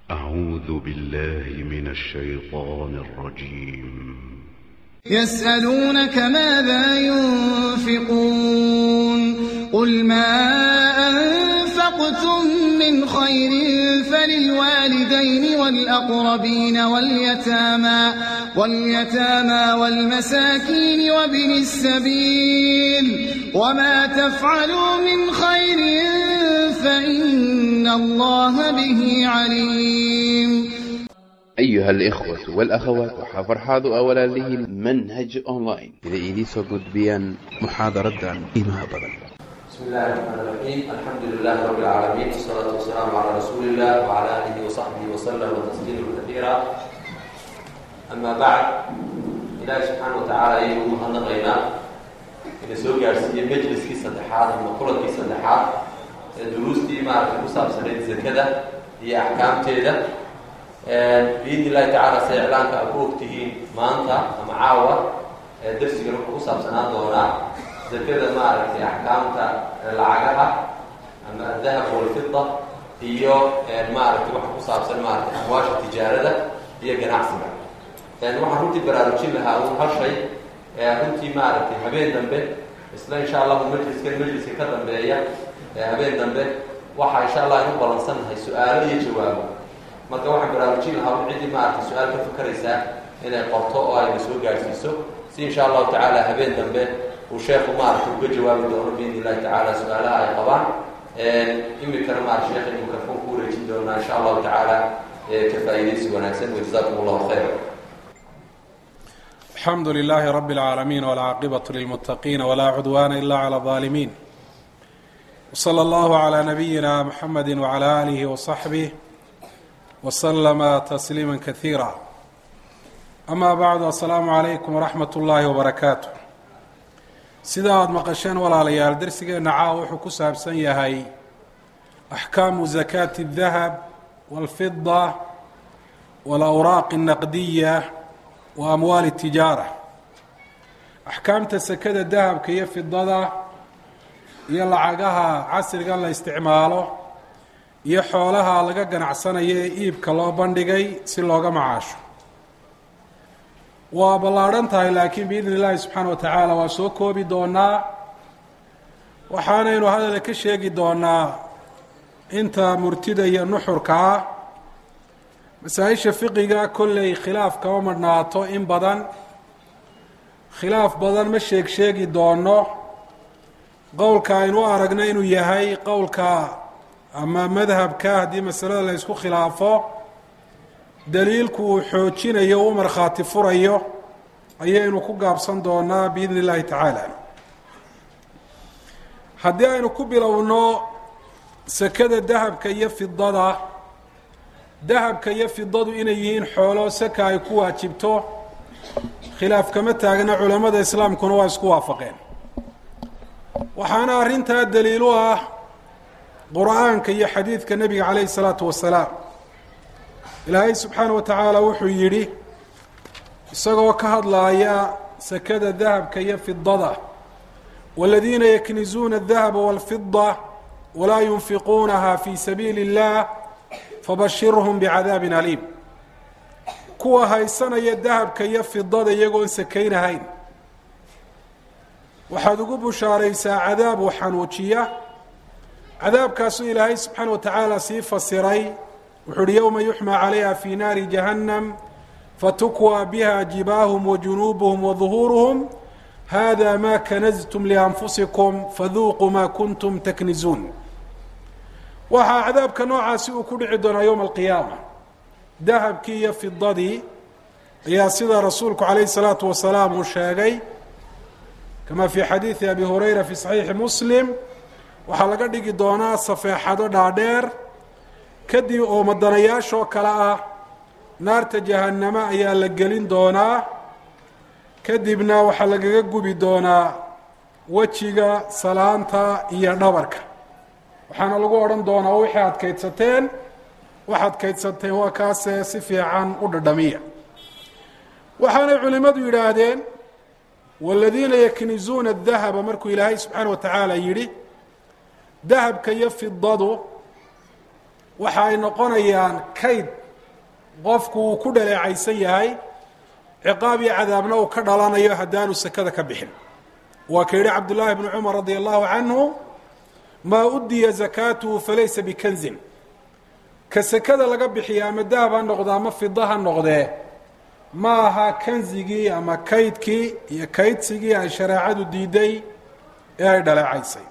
أعوذ بالله من الشيطان الرجيم يسألونك ماذا ينفقون قل ما أنفقتم من خير فللوالدين والأقربين واليتامى واليتامى والمساكين وابن السبيل وما تفعلوا من خير فإن الله به عليم أيها الإخوة والأخوات waxaa farxaadu ah walaalihiin manhaj online ida idiin soo gudbiyaan muxaadaradan qiimaha badan بسم الله الرحمن الرحيم الحمد لله رب العالمين والصلاة والسلام على رسول الله وعلى آله وصحبه وسلم تسليما كثيرا أما بعد إلهي سبحانه وتعالى ayaynu mahadnaqaynaa ina soo gaarsiiyey majliskii saddexaad ama kulankii saddexaad ee duruustii maaragtay ku saabsanayd zakada iyo axkaamteeda biidni illahi tacala se iclaanka aad ku ogtihiin maanta ama caawa ee darsigan wuxuu ku saabsanaan doonaa zakada maaragtay axkaamta lacagaha ama adahab walfida iyo maaragtay waxa ku saabsan maaragtay amwaasha tijaarada iyo ganacsiga waxaan runtii baraarujin lahaa un hal shay runtii maaragtay habeen dambe isla insha allahu majliskan majliska ka dambeeya habeen dambe waxa insha allah aynu balansannahay su-aalo iyo jawaabo marka waxaan baraarujin lahaa un ciddii maaragtay su-aal ka fakaraysaa inay qorto oo ayna soo gaarsiiso si insha allahu tacaala habeen dambe uu sheekhu maaragtay uga jawaabi doono biidni illahi tacaala su-aalaha ay qabaan imikana maarata sheekha inu mikrofon ku wareejin doonaa insha allahu tacaala ka faa'iidaysi wanaagsan wajazakum allahu khayra الحمد لله رب العالمين والعاقبة للمتقين ولا عدوان إلا على الظالمين وصلى الله على نبينا محمد وعلى آله وصحبه وسلم تسليما كثيرا أما بعد السلام عليكم ورحمة الله وبركاته sida aada maqasheen walaalayaal darsigeena caawa wuxuu ku saabsan yahay axkaamu zakaati اdahab wاlfida wاlawraaq الnaqdiya wa amwaali tijaara axkaamta sakada dahabka iyo fidada iyo lacagaha casrigan la isticmaalo iyo xoolaha laga ganacsanayo ee iibka loo bandhigay si looga macaasho waa ballaadhan tahay laakiin biidni illaahi subxaana wa tacaala waa soo koobi doonaa waxaanaynu hadalka ka sheegi doonaa inta murtida iyo nuxurka ah masaa-isha fiqiga kolley khilaaf kama madhnaato in badan khilaaf badan ma sheeg sheegi doono qowlka aynu u aragno inuu yahay qowlka ama madhabka haddii masalada la ysku khilaafo daliilku uu xoojinayo u markhaati furayo ayaynu ku gaabsan doonaa biidni illaahi tacaala haddii aynu ku bilowno sakada dahabka iyo fidada dahabka iyo fidadu inay yihiin xoolo saka ay ku waajibto khilaaf kama taagna culammada islaamkuna waa isku waafaqeen waxaana arrintaa daliil u ah qur-aanka iyo xadiidka nebiga calayhi isalaatu wasalaam ilaahay subxaana wa tacaala wuxuu yidhi isagoo ka hadlaaya sakada dahabka iyo fidada waladiina yaknizuuna adahaba walfida walaa yunfiquunaha fi sabiili اllah fabashirhum bicadaabin aliim kuwa haysanaya dahabka iyo fidada iyagoon sakaynahayn waxaad ugu bushaaraysaa cadaab uu xanuujiya cadaabkaasuu ilaahay subxaana wa tacaala sii fasiray wuxuu uhi yowma yuxmaa calayha fi naari jahannam fatukwaa biha jibaahum wajunuubuhum waduhuuruhum hada ma kanaztum lianfusikum faduuquu ma kuntum taknizuun waxaa cadaabka noocaasi uu ku dhici doonaa yowma alqiyaama dahabkii iyo fidadii ayaa sida rasuulku calayhi salaatu wasalaam uu sheegay kama fi xadiidi abi hurayra fi saxiixi muslim waxaa laga dhigi doonaa safeexado dhaadheer kadib oo madanayaashoo kale ah naarta jahannamo ayaa la gelin doonaa kadibna waxaa lagaga gubi doonaa wejiga salaanta iyo dhabarka waxaana lagu odhan doonaa wixii aad kaydsateen waxaad kaydsateen waa kaase si fiican u dhadhamiya waxaanay culimmadu yidhaahdeen waladiina yaknizuuna adahaba markuu ilaahay subxaana wa tacaala yidhi dahabka iyo fidadu waxa ay noqonayaan kayd qofku uu ku dhaleecaysan yahay ciqaab iyo cadaabna uu ka dhalanayo haddaanu sekada ka bixin waa ka yidhi cabdullaahi bnu cumar radia allahu canhu maa udiya zakaatuhu falaysa bikanzin ka sekada laga bixiya ama dahab ha noqdo ama fida ha noqdee ma aha kanzigii ama kaydkii iyo kaydsigii ay shareecadu diiday ee ay dhaleecaysay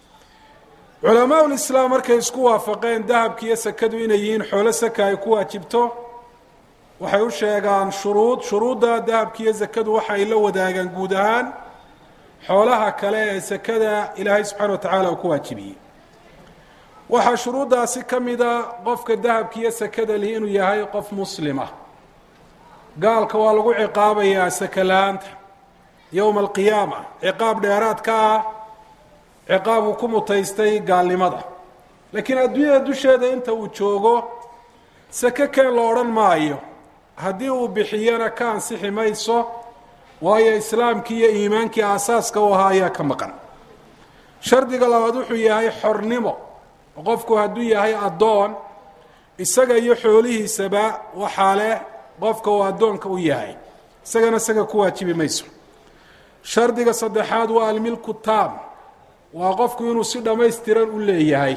culamaau lislaam markay isku waafaqeen dahabki iyo sekadu inay yihiin xoolo saka ay ku waajibto waxay u sheegaan shuruud shuruudda dahabki iyo sekadu waxa ay la wadaagaan guud ahaan xoolaha kale ee sekada ilaahay subxaana wa tacaala uu ku waajibiyey waxaa shuruuddaasi ka mida qofka dahabki iyo sekada lihi inuu yahay qof muslima gaalka waa lagu ciqaabayaa saka la-aanta yowma alqiyaama ciqaab dheeraad ka ah ciqaab uu ku mutaystay gaalnimada laakiin adduunyada dusheeda inta uu joogo sake keen la odhan maayo haddii uu bixiyana ka ansixi mayso waayo islaamkii iyo iimaankii aasaaska u ahaa ayaa ka maqan shardiga labaad wuxuu yahay xornimo qofku hadduu yahay addoon isaga iyo xoolihiisaba waxaa leh qofka uu addoonka u yahay isagana isaga ku waajibi mayso shardiga saddexaad waa almilku taam waa qofku inuu si dhammaystiran u leeyahay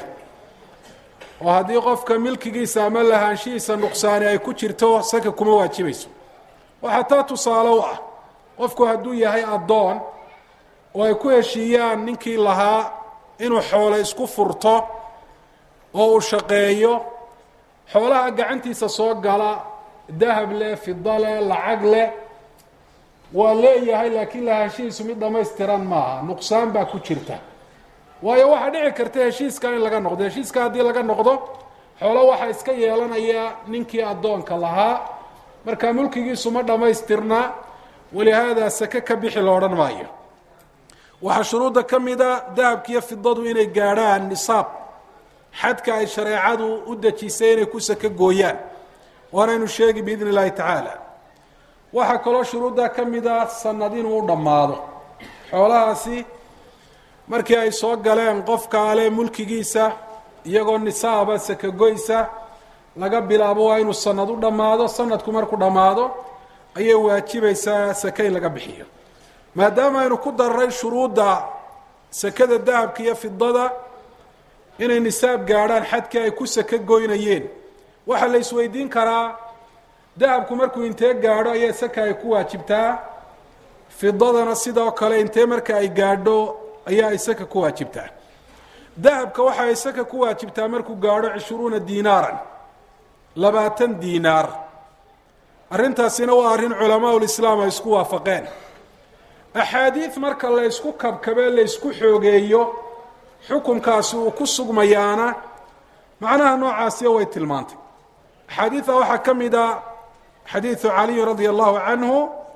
oo haddii qofka milkigiisa ama lahaanshihiisa nuqsaani ay ku jirto saka kuma waajibayso waxaa taa tusaale u ah qofku hadduu yahay addoon oo ay ku heshiiyaan ninkii lahaa inuu xoolo isku furto oo uu shaqeeyo xoolaha gacantiisa soo gala dahab leh fida leh lacag leh waa leeyahay laakiin lahaanshihiisu mid dhammaystiran maaha nuqsaan baa ku jirta waayo waxaa dhici karta heshiiska in laga noqdo heshiiska haddii laga noqdo xoolo waxaa iska yeelanaya ninkii addoonka lahaa marka mulkigiisu ma dhammaystirna walihaada sake ka bixi la odhan maayo waxaa shuruudda ka mida dahabkiiyo fidadu inay gaadhaan nisaab xadka ay shareecadu u dejisay inay ku sake gooyaan waanaynu sheegi biidn اllahi tacaala waxaa kaloo shuruuddaa ka mida sanad inuu u dhammaado xoolahaasi markii ay soo galeen qofka ale mulkigiisa iyagoo nisaaba sakagoysa laga bilaabo waa inuu sanad u dhammaado sanadku markuu dhammaado ayay waajibaysaa sake in laga bixiyo maadaama aynu ku dararay shuruudda sakada dahabka iyo fidada inay nisaab gaadhaan xadkii ay ku sake goynayeen waxaa la isweydiin karaa dahabku markuu intee gaadho ayaa saka ay ku waajibtaa fidadana sidoo kale intee marka ay gaadho ayaa ay saka ku waajibtaa dahabka waxa ay saka ku waajibtaa markuu gaadho cishruuna diinaaran labaatan diinaar arrintaasina waa arrin culamaa ulislaam ay isku waafaqeen axaadiid marka la ysku kabkabee la ysku xoogeeyo xukunkaasi uu ku sugmayaana macnaha noocaasiya way tilmaantay axaadiida waxaa ka mid a xadiidu caliyin radia allahu canhu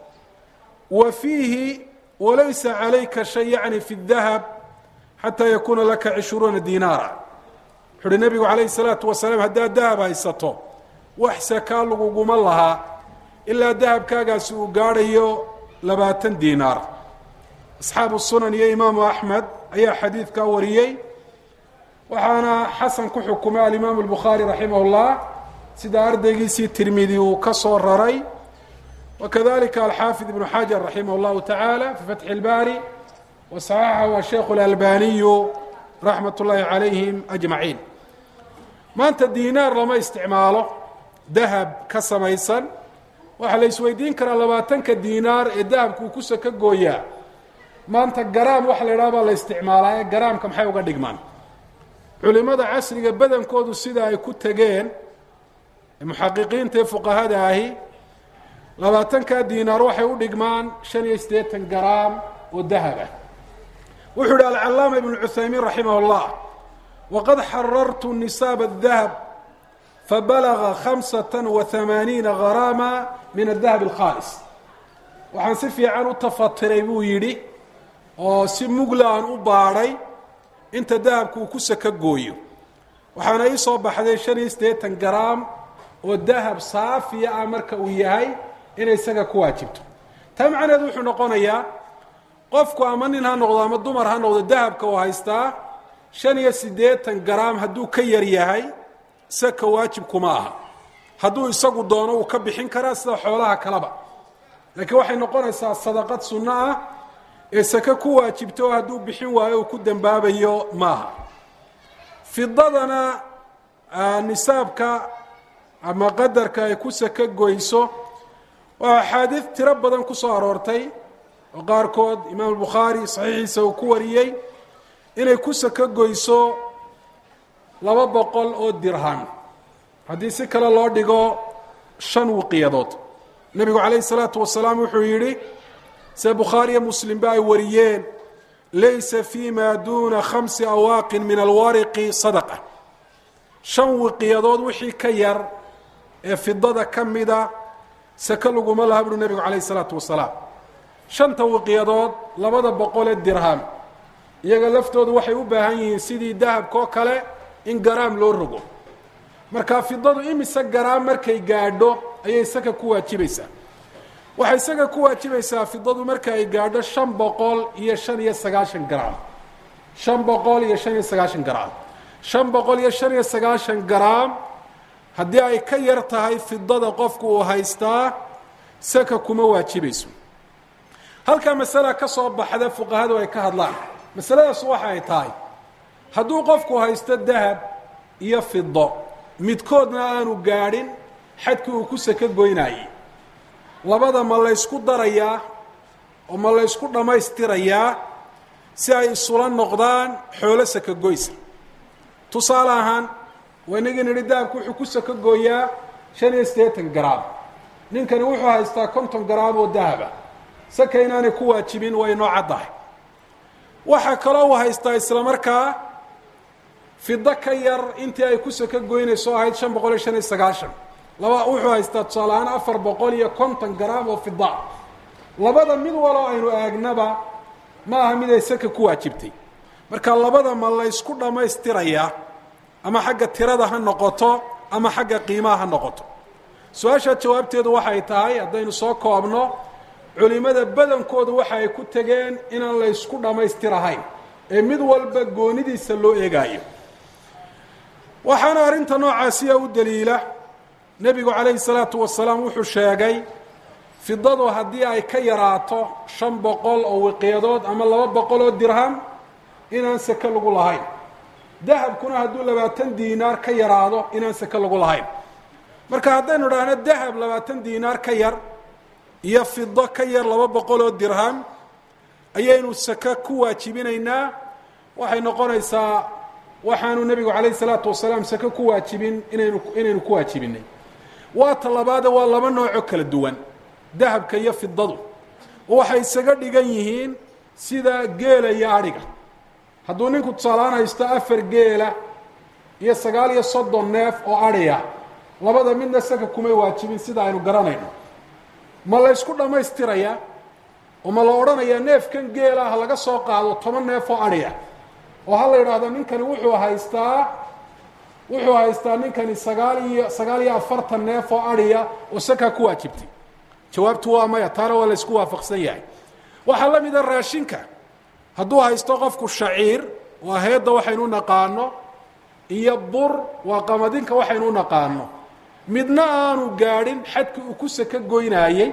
wa fiihi walaysa calayka shay yacni fi dahab xataa yakuuna laka cishruuna diinaara wuxu uhi nebigu calayhi salaatu wasalaam haddaad dahab haysato wax sakaa laguguma lahaa ilaa dahabkaagaasi uu gaadhayo labaatan diinaar asxaabu sunan iyo imaamu axmed ayaa xadiidkaa wariyey waxaana xasan ku xukumay alimaamu albukhaari raximah اllah sida ardaygiisii tirmidi uu ka soo raray wakadalika alxaafid ibnu xajar raximah اllahu tacaala fi fatxi اlbaari wasaxaxahu asheikhu اlalbaniyu raxmat ullaahi calayhim ajmaciin maanta diinaar lama isticmaalo dahab ka samaysan waxaa la isweydiin karaa labaatanka diinaar ee dahabku uu ku saka gooyaa maanta garaam waxa la idhaha baa la isticmaalaa ee garaamka maxay uga dhigmaan culimada casriga badankoodu sida ay ku tegeen muxaqiqiinta ee fuqahada ahi labaatanka diinaar waxay u dhigmaan shan iyo siddeetan garaam oo dahaba wuxuu yihi alcalaama ibnu cuthaymiin raximah اllah waqad xarartu nisaab الdahab fabalaga khamsata wa hamaaniina garaama min adahab alkhaalis waxaan si fiican u tafatiray buu yidhi oo si mugla aan u baadhay inta dahabku uu ku saka gooyo waxaana ii soo baxday shan iyo siddeetan garaam oo dahab saafiya ah marka uu yahay inay isaga ku waajibto taa macnaheedu wuxuu noqonayaa qofku ama nin ha noqdo ama dumar ha noqdo dahabka uu haystaa shan iyo siddeetan garaam hadduu ka yar yahay saka waajib kuma aha hadduu isagu doono uu ka bixin karaa sida xoolaha kaleba laakiin waxay noqonaysaa sadaqad sunno ah ee sake ku waajibto oo hadduu bixin waayo uu ku dembaabayo maaha fidadana nisaabka ama qadarka ay ku sake goyso waa axaadiid tiro badan ku soo aroortay oo qaarkood imaam albukhaari saxiixiisa uu ku wariyey inay ku sake goyso laba boqol oo dirham haddii si kale loo dhigo shan wiqiyadood nebigu calayhi salaatu wasalaam wuxuu yidhi sida bukhaariyo muslimba ay wariyeen laysa fi ma duuna khamsi awaaqin min alwariqi sadaqa shan wiqiyadood wixii ka yar ee fidada ka mida sake laguma laha buuhi nebigu calayhi salaatu wasalaam shanta wiqiyadood labada boqolee dirham iyaga laftoodu waxay u baahan yihiin sidii dahabkoo kale in garaam loo rogo marka fidadu imise garaam markay gaadho ayay saka ku waajibaysaa waxay saka ku waajibaysaa fidadu marka ay gaadho shan boqol iyo shan iyo sagaashan garaam shan boqol iyo shan iyo sagaashan garaam shan boqol iyo shan iyo sagaashan garaam haddii ay ka yar tahay fidada qofku uu haystaa saka kuma waajibayso halkaa masala ka soo baxda fuqahadu ay ka hadlaan masaladaas waxa ay tahay hadduu qofku haysto dahab iyo fido midkoodna aanu gaadhin xadkii uu ku sake goynaayey labada ma laysku darayaa oo ma laysku dhammaystirayaa si ay isula noqdaan xoolo saka goysa tusaale ahaan waynagii nidhi dahabku wuxuu ku saka gooyaa shan iyo siddeetan garaam ninkani wuxuu haystaa konton garaam oo dahaba saka inaanay ku waajibin way noo caddahay waxaa kaloo uu haystaa isla markaa fido ka yar intii ay ku saka goynayso ahayd shan boqol iyo shan iyo sagaashan laba wuxuu haystaa tusaale ahaan afar boqol iyo konton garaam oo fida labada mid waloo aynu eegnaba ma aha mid ay saka ku waajibtay marka labada ma laysku dhammaystirayaa ama xagga tirada ha noqoto ama xagga qiimaha ha noqoto su-aasha jawaabteedu waxay tahay haddaynu soo koobno culimada badankoodu waxa ay ku tegeen inaan laysku dhammaystirahayn ee mid walba goonidiisa loo eegaayo waxaana arrinta noocaasiya u daliila nebigu calayhi salaatu wasalaam wuxuu sheegay fidadu haddii ay ka yaraato shan boqol oo wiqyadood ama laba boqol oo dirham inaan sake lagu lahayn dahabkuna hadduu labaatan diinaar ka yaraado inaan sake lagu lahayn marka haddaynu idhaahno dahab labaatan diinaar ka yar iyo fido ka yar laba boqol oo dirham ayaynu sake ku waajibinaynaa waxay noqonaysaa waxaanu nebigu calayhi salaatu wasalaam sake ku waajibin inaynu inaynu ku waajibinay waa ta labaade waa laba noocoo kala duwan dahabka iyo fidadu oo waxay isaga dhigan yihiin sida geela iyo adhiga hadduu ninku tusaalahaan haysto afar geela iyo sagaal iyo soddon neef oo adhiya labada midna saka kumay waajibin sida aynu garanayno ma la ysku dhammaystirayaa oo ma la odhanayaa neefkan geela ha laga soo qaado toban neef oo adhiya oo ha la yidhaahdo ninkani wuxuu haystaa wuxuu haystaa ninkani sagaal iyo sagaal iyo afartan neef oo adhiya oo sakaa ku waajibtay jawaabtu waa maya taana waa la ysku waafaqsan yahay waxaa la mida raashinka hadduu haysto qofku shaciir waa heedda waxaynu naqaano iyo bur waa qamadinka waxaynu naqaano midna aanu gaadhin xadkii uu ku saka goynaayey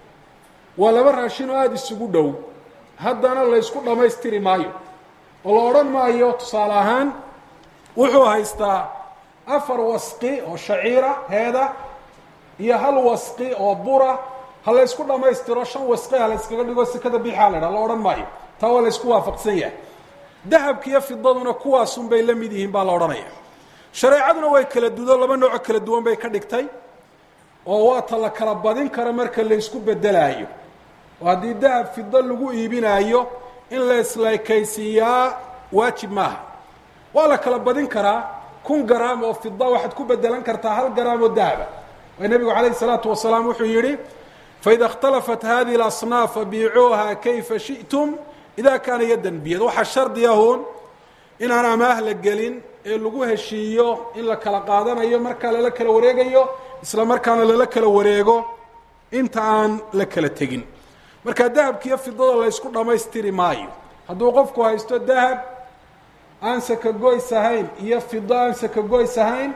waa laba raashin oo aada isugu dhow haddana laysku dhammaystiri maayo oo la odhan maayo tusaale ahaan wuxuu haystaa afar wasqi oo shaciira heeda iyo hal wasqi oo bura ha laysku dhammaystiro shan wasqi ha layskaga dhigo sekada bixaa la dhaa la odhan maayo taa waa laysku waafaqsan yahay dahabka iyo fidaduna kuwaasun bay la mid yihiin baa la odhanaya shareecaduna way kala dudo laba nooco kala duwan bay ka dhigtay oo waata la kala badin karo marka laysku bedelaayo oo haddii dahab fido lagu iibinaayo in la isleekaysiiyaa waajib maaha waa la kala badin karaa kun garaam oo fida waxaad ku bedelan kartaa hal garaam oo dahaba waa nebigu calayhi salaatu wasalaam wuxuu yidhi faida اkhtalafat hadihi اlasnaaf fabiicuuha kayfa shiئtum ida kaana yaddan biyad waxaa shardi ahun inaan amaah la gelin ee lagu heshiiyo in la kala qaadanayo markaa lala kala wareegayo isla markaana lala kala wareego inta aan la kala tegin marka dahabka iyo fidada laysku dhammaystiri maayo hadduu qofku haysto dahab aan sakagoys ahayn iyo fido aan sakagoys ahayn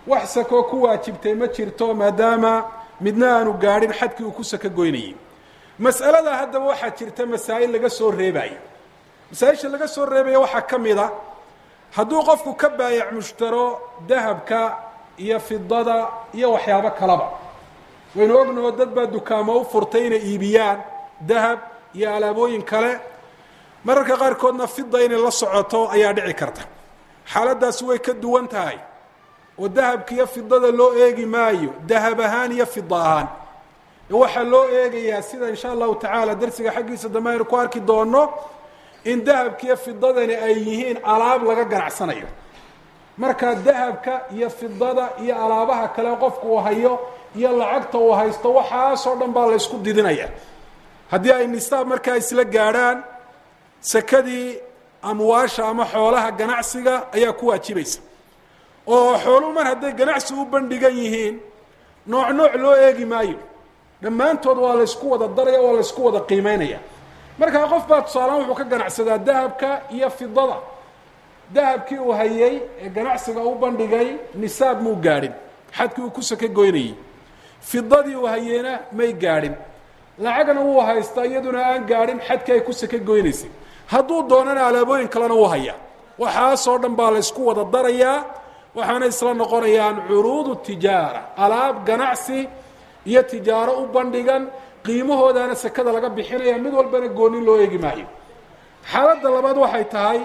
wax sakoo ku waajibtay ma jirto maadaama midna aanu gaadhin xadkii uu ku sako goynayay mas'alada haddaba waxaa jirta masaa'il laga soo reebayo masaa-isha laga soo reebaya waxaa ka mid a hadduu qofku ka baayac mushtaro dahabka iyo fidada iyo waxyaabo kaleba waynu ognaho dad baa dukaamo u furtay inay iibiyaan dahab iyo alaabooyin kale mararka qaarkoodna fida inay la socoto ayaa dhici karta xaaladdaasi way ka duwan tahay oo dahabka iyo fidada loo eegi maayo dahab ahaan iyo fida ahaan waxaa loo eegayaa sida insha allahu tacaala darsiga xaggiisa dambe aynu ku arki doono in dahabka iyo fidadani ay yihiin alaab laga ganacsanayo marka dahabka iyo fidada iyo alaabaha kale qofku uu hayo iyo lacagta uu haysto waxaasoo dhan baa la ysku didinaya haddii ay nisaab markaa isla gaadhaan sakadii amwaasha ama xoolaha ganacsiga ayaa ku waajibaysa oo xooluhu mar hadday ganacsi u bandhigan yihiin nooc nooc loo eegi maayo dhammaantood waa la ysku wada daraya waa la ysku wada qiimeynaya markaa qof baa tusaalehaan wuxuu ka ganacsadaa dahabka iyo fidada dahabkii uu hayay ee ganacsiga u bandhigay nisaab muu gaadhin xadkii uu ku saka goynayay fidadii uu hayeyna may gaadhin lacagna wuu haystaa iyaduna aan gaadhin xadkii ay ku saka goynaysay hadduu doonana alaabooyin kalena uu hayaa waxaasoo dhan baa la ysku wada darayaa waxaana isla noqonayaan curuudu tijaara alaab ganacsi iyo tijaaro u bandhigan qiimahoodaana sekada laga bixinaya mid walbana goonin loo eegi maayo xaaladda labaad waxay tahay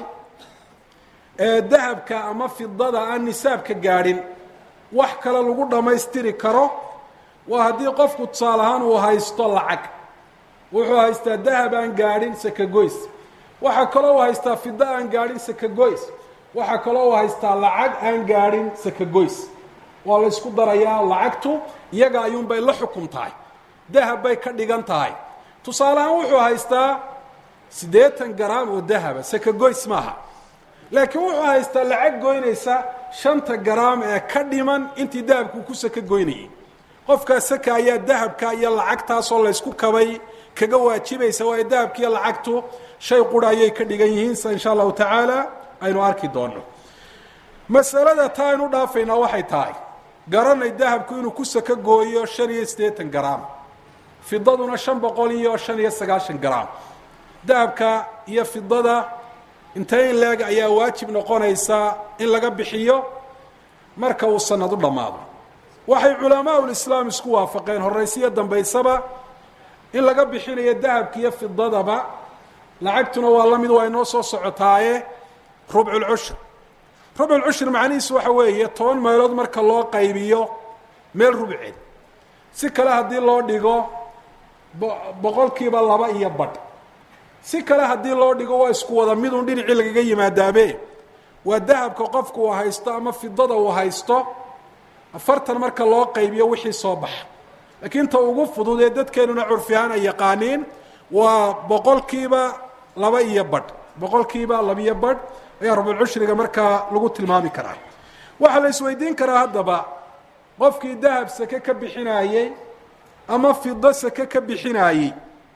dahabka ama fidada aan nisaabka gaadhin wax kale lagu dhammaystiri karo waa haddii qofku tusaale ahaan uu haysto lacag wuxuu haystaa dahab aan gaadhin sakagoys waxaa kaloo uu haystaa fido aan gaadhin sakagoys waxaa kaloo uu haystaa lacag aan gaadhin sakagoys waa la ysku darayaa lacagtu iyaga ayuunbay la xukun tahay dahab bay ka dhigan tahay tusaale ahaan wuxuu haystaa siddeetan garaam oo dahaba sakagoys maaha laakiin wuxuu haystaa lacag goynaysa shanta garaam ee ka dhiman intii dahabku ku saka goynayay qofkaa saka ayaa dahabka iyo lacagtaasoo laysku kabay kaga waajibaysa waayo dahabka iyo lacagtu shay qura ayay ka dhigan yihiin sa insha allahu tacaala aynu arki doono masalada taa aynu dhaafaynaa waxay tahay garanay dahabku inuu ku saka gooyo shan iyo siddeetan garaam fidaduna shan boqol iyo shan iyo sagaashan garaam dahabka iyo fidada intee in leeg ayaa waajib noqonaysa in laga bixiyo marka uu sanad u dhammaado waxay culamaa ulislaam isku waafaqeen horaysiyo dambaysaba in laga bixinayo dahabka iyo fidadaba lacagtuna waa la mid waa inoo soo socotaaye rubculcushur rubculcushur macnihiisu waxa weeye toban meelood marka loo qaybiyo meel rubceed si kale haddii loo dhigo boqolkiiba laba iyo badh si kale haddii loo dhigo waa isku wada midun dhinacii lagaga yimaadaabe waa dahabka qofku uu haysto ama fidada uu haysto afartan marka loo qaybiyo wixii soo baxa laakiin ta ugu fudud ee dadkeenuna curfi ahaan ay yaqaaniin waa boqolkiiba laba iyo badh boqolkiiba labiyo badh ayaa rubulcushriga markaa lagu tilmaami karaa waxaa la isweydiin karaa haddaba qofkii dahab sake ka bixinaayey ama fido sake ka bixinaayey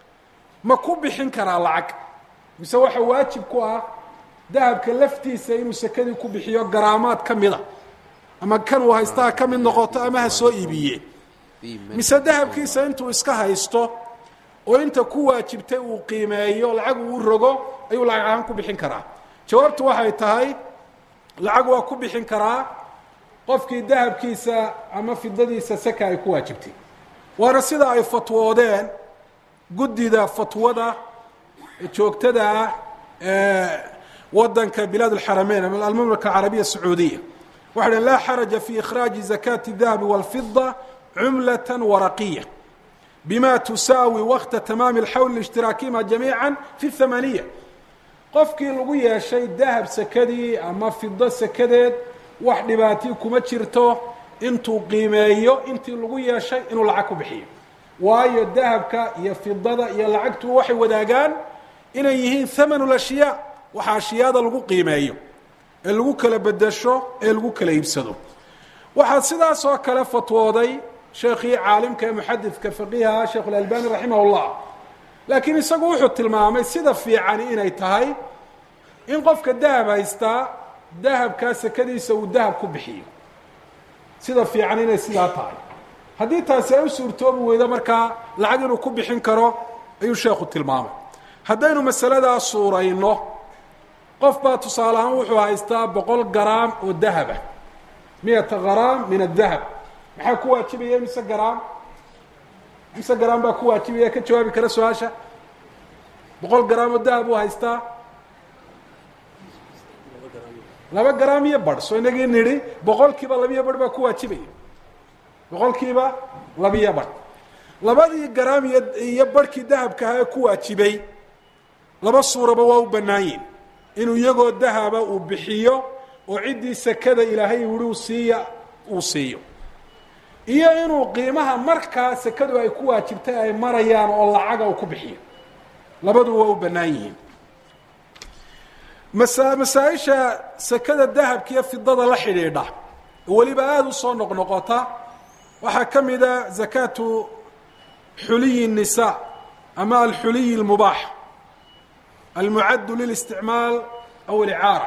ma ku bixin karaa lacag mise waxa waajib ku ah dahabka laftiisa inuu sekadii ku bixiyo garaamaad ka mida ama kan uu haystaa ka mid noqoto ama ha soo iibiye mise dahabkiisa intuu iska haysto oo inta ku waajibtay uu qiimeeyo lacag uu rogo ayuu lacag ahaan ku bixin karaa jawaabtu waxay tahay lacag waa ku bixin karaa qofkii dahabkiisa ama fidadiisa seka ay ku waajibtay waana sida ay fatwoodeen guddida fatwada joogtada ah ee wadanka bilaad اlxarameyn ama almamlaka alcarabiya sacuudiya waxay dhahn laa xaraja fi ikhraaji zakati الdahabi wاlfida cumlaة waraqiya bima tusaawi wakta tamaami اlxawl اishtiraakiima jamiica fi الhamaniya qofkii lagu yeeshay dahab sekadii ama fido sekadeed wax dhibaatii kuma jirto intuu qiimeeyo intii lagu yeeshay inuu lacag ku bixiyo waayo dahabka iyo fidada iyo lacagtu waxay wadaagaan inay yihiin thamanu ashyaa waxa ashyaada lagu qiimeeyo ee lagu kala bedesho ee lagu kala iibsado waxaa sidaas oo kale fatwooday sheekhii caalimka ee muxadidka faqiiha sheekh اlalbani raximah اllah laakiin isagu wuxuu tilmaamay sida fiicani inay tahay in qofka dahab haystaa dahabkaa sekadiisa uu dahab ku bixiyo sida fiican inay sidaa tahay haddii taasi ay u suurtoobi weydo markaa lacag inuu ku bixin karo ayuu sheekhu tilmaamay haddaynu masaladaa suurayno qof baa tusaale ahaan wuxuu haystaa boqol garaam oo dahaba miyata garaam min adahab maxaa ku waajibaya mise garaam mise garaam baa ku waajibaya ka jawaabi kara su-aasha boqol garaam oo dahab uu haystaa laba garaam iyo barh soo inagii nidhi boqolkiiba labiyo barh baa ku waajibaya boqolkiiba labiyo barh labadii garaam iyo iyo barhkii dahabkaha ee ku waajibay laba suuraba waa u bannaan yihin inuu iyagoo dahaba uu bixiyo oo ciddii sakada ilaahay wuri uu siiya uu siiyo iyo inuu qiimaha markaa sakadu ay ku waajibtay ay marayaan oo lacaga uu ku bixiyo labadu waa u bannaan yihiin masa masaa-isha sakada dahabka iyo fidada la xidhiidha weliba aada u soo noqnoqota waxaa ka mida zakaatu xuliyi الnisa ama alxuliyi اlmubaax almucaddu lilisticmaal aw alicaara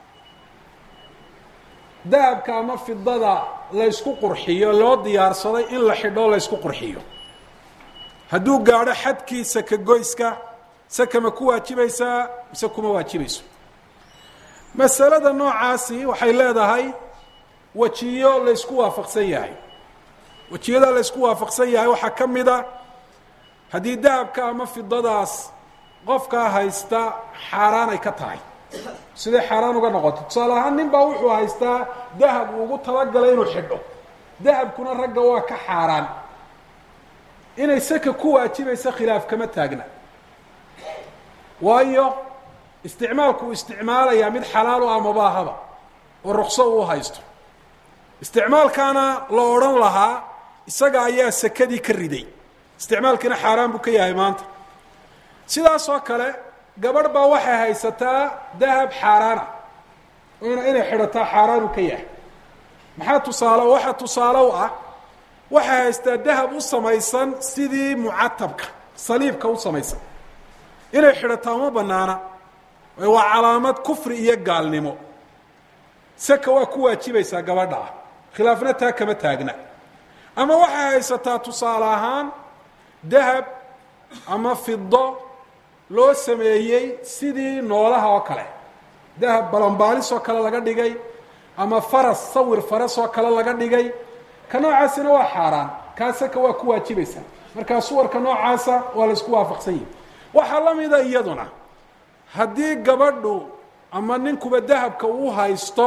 dahabka ama fidada laysku qurxiyo loo diyaarsaday in la xidho laysku qurxiyo hadduu gaadho xadkii saka goyska saka ma ku waajibaysaa mise kuma waajibayso masalada noocaasi waxay leedahay wejiyo laysku waafaqsan yahay wejiyada laysku waafaqsan yahay waxaa ka mid a haddii dahabka ama fidadaas qofkaa haysta xaaraan ay ka tahay siday xaaraan uga noqoto tusaale ahaan nin baa wuxuu haystaa dahab uu ugu talagalay inuu xidho dahabkuna ragga waa ka xaaraan inay saka ku waajibaysa khilaaf kama taagna waayo isticmaalku uu isticmaalayaa mid xalaal u ah mabaahaba oo rukso uu haysto isticmaalkaana la odhan lahaa isaga ayaa sakadii ka riday isticmaalkiina xaaraan buu ka yahay maanta sidaas oo kale gabadh baa waxay haysataa dahab xaaraana n inay xidhataa xaaraanu ka yahay maxaa tusaale waxaa tusaale u ah waxay haystaa dahab u samaysan sidii mucatabka saliibka u samaysan inay xidhataa uma banaana waa calaamad kufri iyo gaalnimo saka waa ku waajibaysaa gabadha ah khilaafna taa kama taagna ama waxay haysataa tusaale ahaan dahab ama fido loo sameeyey sidii noolaha oo kale dahab balambaalis oo kale laga dhigay ama faras sawir faras oo kale laga dhigay ka noocaasina waa xaaraan kaa saka waa ku waajibaysaa markaa suwarka noocaasa waa la isku waafaqsan yihi waxaa la mida iyaduna haddii gabadhu ama ninkuba dahabka uu haysto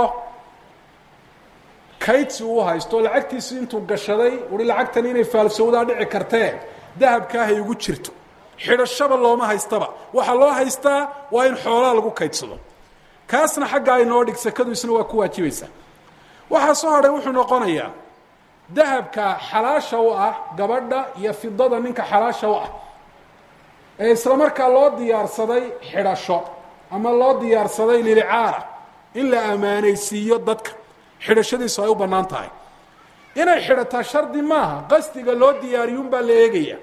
kaydsi uu haysto lacagtiisi intuu gashaday ui lacagtani inay faalsowdaa dhici kartee dahabkaa hay ugu jirto xidhashaba looma haystaba waxaa loo haystaa waa in xoolaa lagu kaydsado kaasna xagga ay noo dhig sakadu isna waa ku waajibaysaa waxaa soo hadhay wuxuu noqonayaa dahabka xalaasha u ah gabadha iyo fidada ninka xalaasha u ah ee isla markaa loo diyaarsaday xidhasho ama loo diyaarsaday lilicaara in la ammaanaysiiyo dadka xidhashadiisu ay u bannaan tahay inay xidhataa shardi maaha qasdiga loo diyaariyun baa la eegaya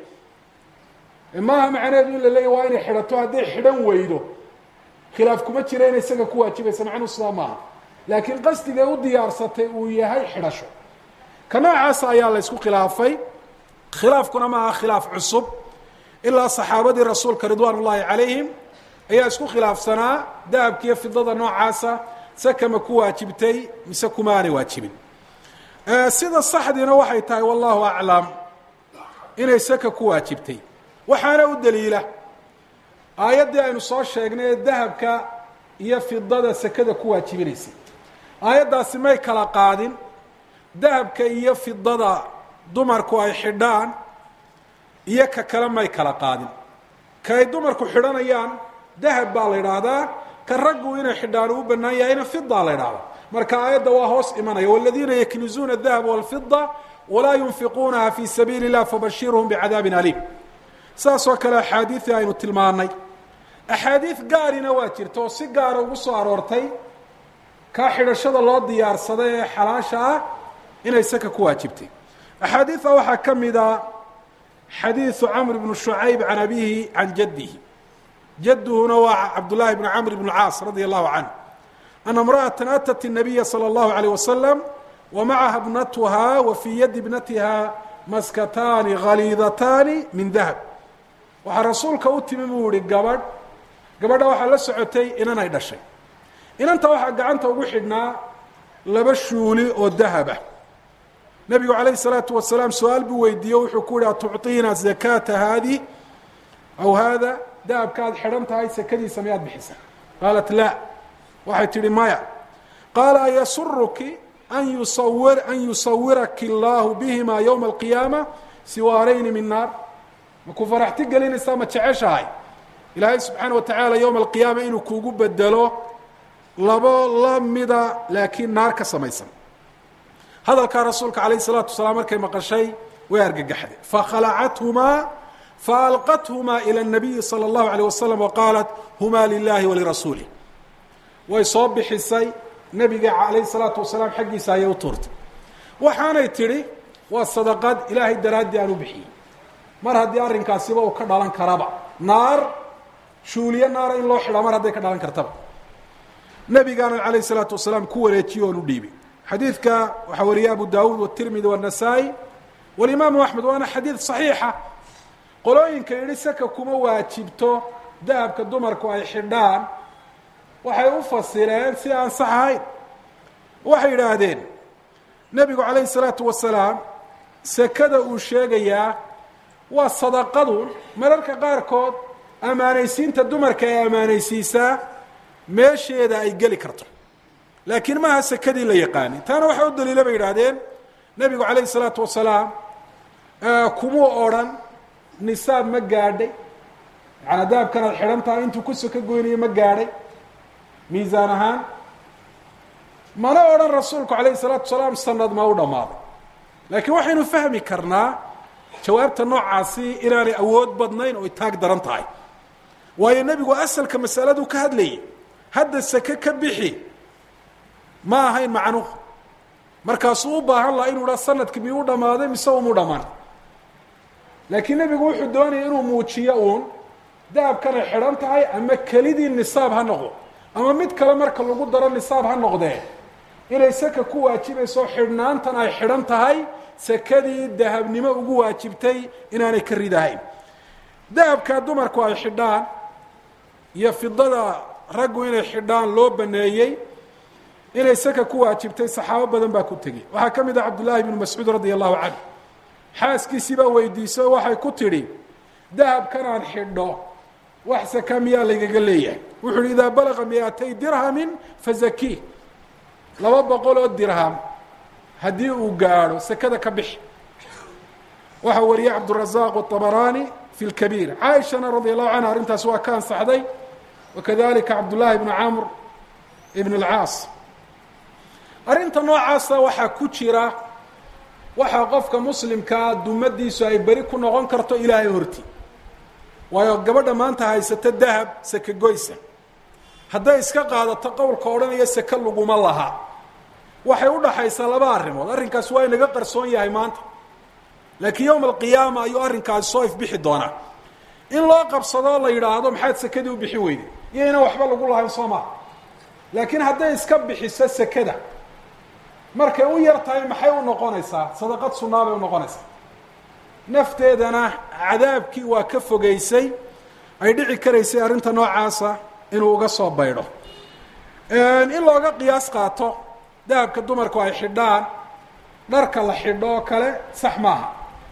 maaha macnaheedu in la leeya waa inay xidhato hadday xidhan weydo khilaaf kuma jira inay isaga ku waajibaysa macnuu sidaa maaha laakiin qasdigay u diyaarsatay uu yahay xidhasho ka noocaasa ayaa la ysku khilaafay khilaafkuna maaha khilaaf cusub ilaa saxaabadii rasuulka ridwaan ullaahi calayhim ayaa isku khilaafsanaa dahabkiiyo fidada noocaasa sakama ku waajibtay mise kuma aanay waajibin sida saxdiina waxay tahay wallahu aclam inay saka ku waajibtay waxaana u daliila aayaddii aynu soo sheegnay ee dahabka iyo fidada sakada ku waajibinaysay aayaddaasi may kala qaadin dahabka iyo fidada dumarku ay xidhaan iyo ka kale may kala qaadin ka ay dumarku xidhanayaan dahab baa la idhaahdaa ka raggu inay xidhaan u bannaan yahayna fida la idhahdaa marka aayadda waa hoos imanaya waladiina yaknizuuna adahaba walfida walaa yunfiquunaha fi sabiili اllah fabashirhum bicadaabin aliim saas oo kale axaadiidii aynu tilmaanay axaadiid gaarina waa jirta oo si gaara ugu soo aroortay kaa xidhashada loo diyaarsaday ee xalaasha ah inay saka ku waajibtay axaadiida waxaa ka mida xadiiثu cmr bn شhucayb can abihi can jadihi jaduhuna waa cabdالlahi bn cmr bn caas radi allahu canh ana اmraأaة atat الnabiya slى اllahu عalيه waslm wa macaha bnatuhaa wa fii yadi bnatiha maskataani haliidataani min dahab waxaa rasuulka u timi buu yihi gabadh gabadha waxaa la socotay inan ay dhashay inanta waxaa gacanta ugu xidhnaa laba shuuli oo dahaba nebigu calayhi salaatu wasalaam su-aal buu weydiiye wuxuu ku yihi atucطiina zakaata haadi aw haada dahabka aad xidhan tahay sakadiisa miyaad bixisa qaalat la waxay tidhi maya qaala ayasuruki an yusawir an yusawiraki اllahu bihima ywma alqiyaama siwaarayni min naar makuu faraxti gelinaysaa ma jeceshahay ilaahay subxaana watacaala yowma alqiyaama inuu kuugu bedelo labo la mida laakiin naar ka samaysan hadalkaa rasuulka calayh الsalaatu wasalaam markay maqashay way argagaxday fakhalacathumaa faalqathumaa ilى الnabiyi salى اllahu alيyه wasalam waqaalat huma lilahi walirasuulih way soo bixisay nebiga calayh الsalaatu wasalaam xaggiisa ayay u tuurtay waxaanay tidhi waa sadaqad ilaahay daraaddii aan u bixiyey mar haddii arrinkaasiba uu ka dhalan karaba naar shuuliye naara in loo xidhaa mar hadday ka dhalan kartaba nebigaana calayh الsalaatu wasalaam ku wareejiye oon u dhiibay xadiidka waxaa wariyay abu dawuud wالtirmidi والnasaa-i walimaamu axmed waana xadiid صaxiixa qolooyinka yidhi saka kuma waajibto dahabka dumarku ay xidhaan waxay u fasireen si aan sax ahayn waxay yidhaahdeen nebigu calayhi الsalaatu wasalaam sekada uu sheegayaa waa sadaqadu mararka qaarkood ammaanaysiinta dumarka ay ammaanaysiisaa meesheeda ay geli karto laakiin maaha sekadii la yaqaani taana waxaa u daliila bay yidhaahdeen nebigu calayhi الsalaatu wasalaam kumuu odrhan nisaab ma gaadhay yaana dahabkan aad xidhan tahay intuu ku soko goynayo ma gaadhay miisaan ahaan mana odhan rasuulku calayhi الsalaatu wasalaam sanad ma u dhammaaday laakiin waxaynu fahmi karnaa jawaabta noocaasi inaanay awood badnayn oo itaag daran tahay waayo nebigu asalka masaladu ka hadlayay hadda seke ka bixi ma ahayn macnuhu markaasuu u baahan laha inuu dha sanadki miyuu u dhammaaday mise umuu dhammaan laakiin nebigu wuxuu doonaya inuu muujiyo uun dahabkanay xidhan tahay ama kelidii nisaab ha noqdo ama mid kale marka lagu daro nisaab ha noqdee inay saka ku waajibayso xidhnaantan ay xidhan tahay sekadii dahabnimo ugu waajibtay inaanay ka ridahayn dahabkaa dumarku ay xidhaan iyo fidada raggu inay xidhaan loo baneeyey inay saka ku waajibtay saxaabo badan baa ku tegey waxaa ka mid ah cabdullaahi bnu mascuud radia allahu canhu xaaskiisii baa weydiisay oo waxay ku tidhi dahabkan aan xidho wax saka miyaa laygaga leeyahay wuxuu uhi idaa balaga miatay dirhamin fazakii laba boqol oo dirham haddii uu gaadho sekada ka bixi waxaa wariyay cabdurazaq aabaraani fi lkabiir caaishana radia allahu canha arrintaas waa ka ansaxday wakadalika cabdullaahi bnu camr ibn اlcaas arrinta noocaasa waxaa ku jira waxaa qofka muslimkaa dumadiisu ay beri ku noqon karto ilaahay horti waayo gabadha maanta haysata dahab seke goysa hadday iska qaadato qowlka odhanaya seke laguma laha waxay u dhaxaysaa laba arrimood arrinkaas waa inaga qarsoon yahay maanta laakiin yowma alqiyaama ayuu arrinkaasi soo ifbixi doonaa in loo qabsadoo la yidhaahdo maxaad sekadii u bixi weyday iyo inaan waxba lagu lahayn soo maha laakiin hadday iska bixiso sekada markay u yar tahay maxay u noqonaysaa sadaqad sunaa bay u noqonaysaa nafteedana cadaabkii waa ka fogeysay ay dhici karaysay arrinta noocaasa inuu uga soo baydho in looga qiyaas qaato dahabka dumarku ay xidhaan dharka la xidho oo kale sax maaha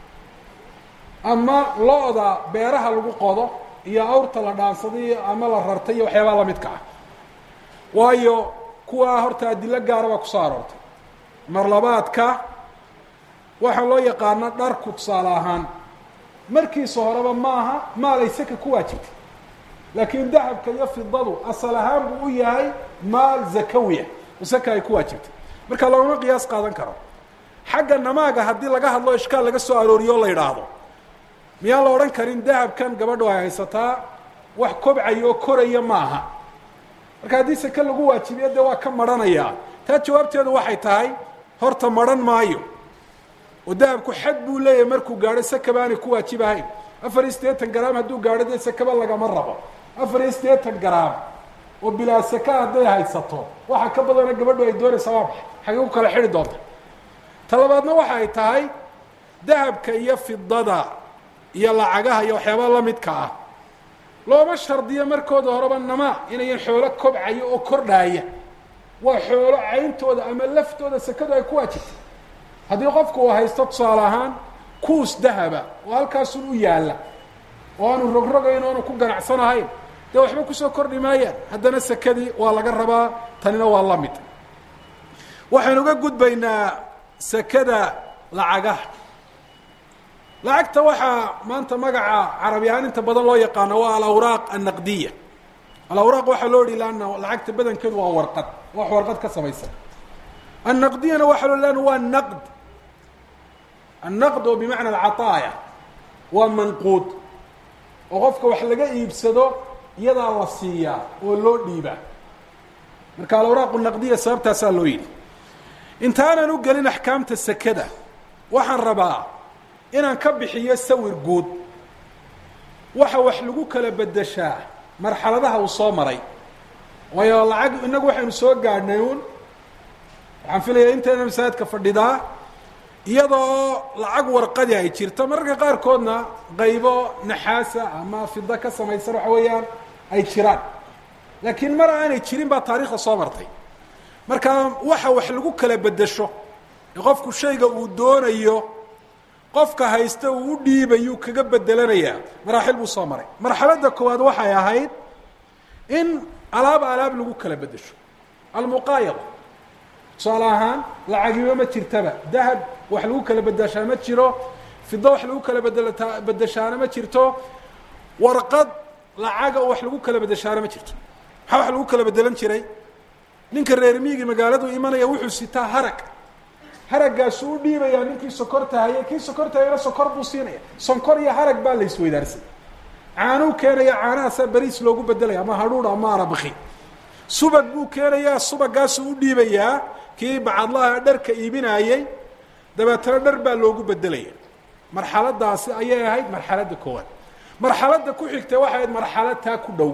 ama lo-da beeraha lagu qodo iyo awrta la dhaansaday ama la rartay iyo waxyaabaha lamidka ah waayo kuwaa horta adilo gaara baa kusoo aroortay marlabaadka waxaa loo yaqaana dharku tusaale ahaan markiisa horeba maaha maalay saka ku waajibtay laakiin dahabka iyo fidadu asal ahaan buu u yahay maal zakawiya oo saka ay ku waajibtay marka loogama qiyaas qaadan karo xagga namaaga haddii laga hadlo ishkaal laga soo arooriyo o la yidhaahdo miyaan la odhan karin dahabkan gabadhu ay haysataa wax kobcaya oo koraya ma aha marka haddii sake lagu waajibiyo dee waa ka marhanayaa taa jawaabteedu waxay tahay horta marhan maayo oo dahabku xad buu leeyahay markuu gaadho sakaba aanay ku waajibahayn afar iyo siddeetan garaam hadduu gaadho dee sakaba lagama rabo afar iyo siddeetan garaam oo bilaa saka hadday haysato waxa ka badana gabadhu ay doonaysaa waa maxay xagee ku kala xidhi doonta ta labaadna waxa ay tahay dahabka iyo fidada iyo lacagaha iyo waxyaabaha la midka ah looma shardiyo markooda horeba namaa inayan xoolo kobcayo oo kordhaaya waa xoolo cayntooda ama laftooda sekadu ay ku waajibtay haddii qofku uu haysto tusaale ahaan kuus dahaba oo halkaasun u yaalla oo aanu rogrogayn o aanu ku ganacsanahayn dee waxba kusoo kordhi maayaan haddana sekadii waa laga rabaa tanina waa la mid waxaynu uga gudbaynaa sekada lacagaha lacagta waxaa maanta magaca carabi ahaan inta badan loo yaqaano waa alawraaq annaqdiya alawraaq waxaa loo yihi laana lacagta badankeedu waa warqad wax warqad ka samaysan annaqdiyana waxaa loo lan waa naqd annaqd oo bimacna alcataaya waa manquud oo qofka wax laga iibsado iyadaa la siiyaa oo loo dhiibaa marka alawraaq naqdiya sababtaasaa loo yidhi intaanan u gelin axkaamta sekada waxaan rabaa inaan ka bixiyo sawir guud waxa wax lagu kala bedeshaa marxaladaha uu soo maray waayo lacag innagu waxaynu soo gaadhnay uun waxaan filayaa intayna masaajidka fadhidaa iyadoo lacag warqadi ay jirto mararka qaarkoodna qaybo naxaasa ama fido ka samaysan waxa weeyaan ay jiraan laakiin mar aanay jirin baa taariikhda soo martay marka waxa wax lagu kala bedesho ee qofku shayga uu doonayo qofka haysta uu u dhiibayuu kaga bedelanayaa maraaxil buu soo maray marxaladda koowaad waxay ahayd in alaab alaab lagu kala bedesho almuqaayada tusaale ahaan lacagiba ma jirtaba dahab wax lagu kala bedeshaa ma jiro fido wax lagu kala bedelta bedeshaana ma jirto warqad lacaga oo wax lagu kala bedeshaana ma jirto maxaa wax lagu kala bedelan jiray ninka reer miigi magaaladu imanaya wuxuu sitaa harag haragaasu u dhiibayaa ninkii sokorta hayay kii sokorta hayana sokor buu siinaya sonkor iyo harag baa la isweydaarsan caanuu keenaya caanahaasaa beriis loogu bedelaya ama hadhuur ama arabaki subag buu keenayaa subagaasuu u dhiibayaa kii bacadlaha dharka iibinaayey dabeetana dhar baa loogu bedelaya marxaladaasi ayay ahayd marxaladda koowaad marxaladda ku xigtay waxay ahayd marxalad taa ku dhow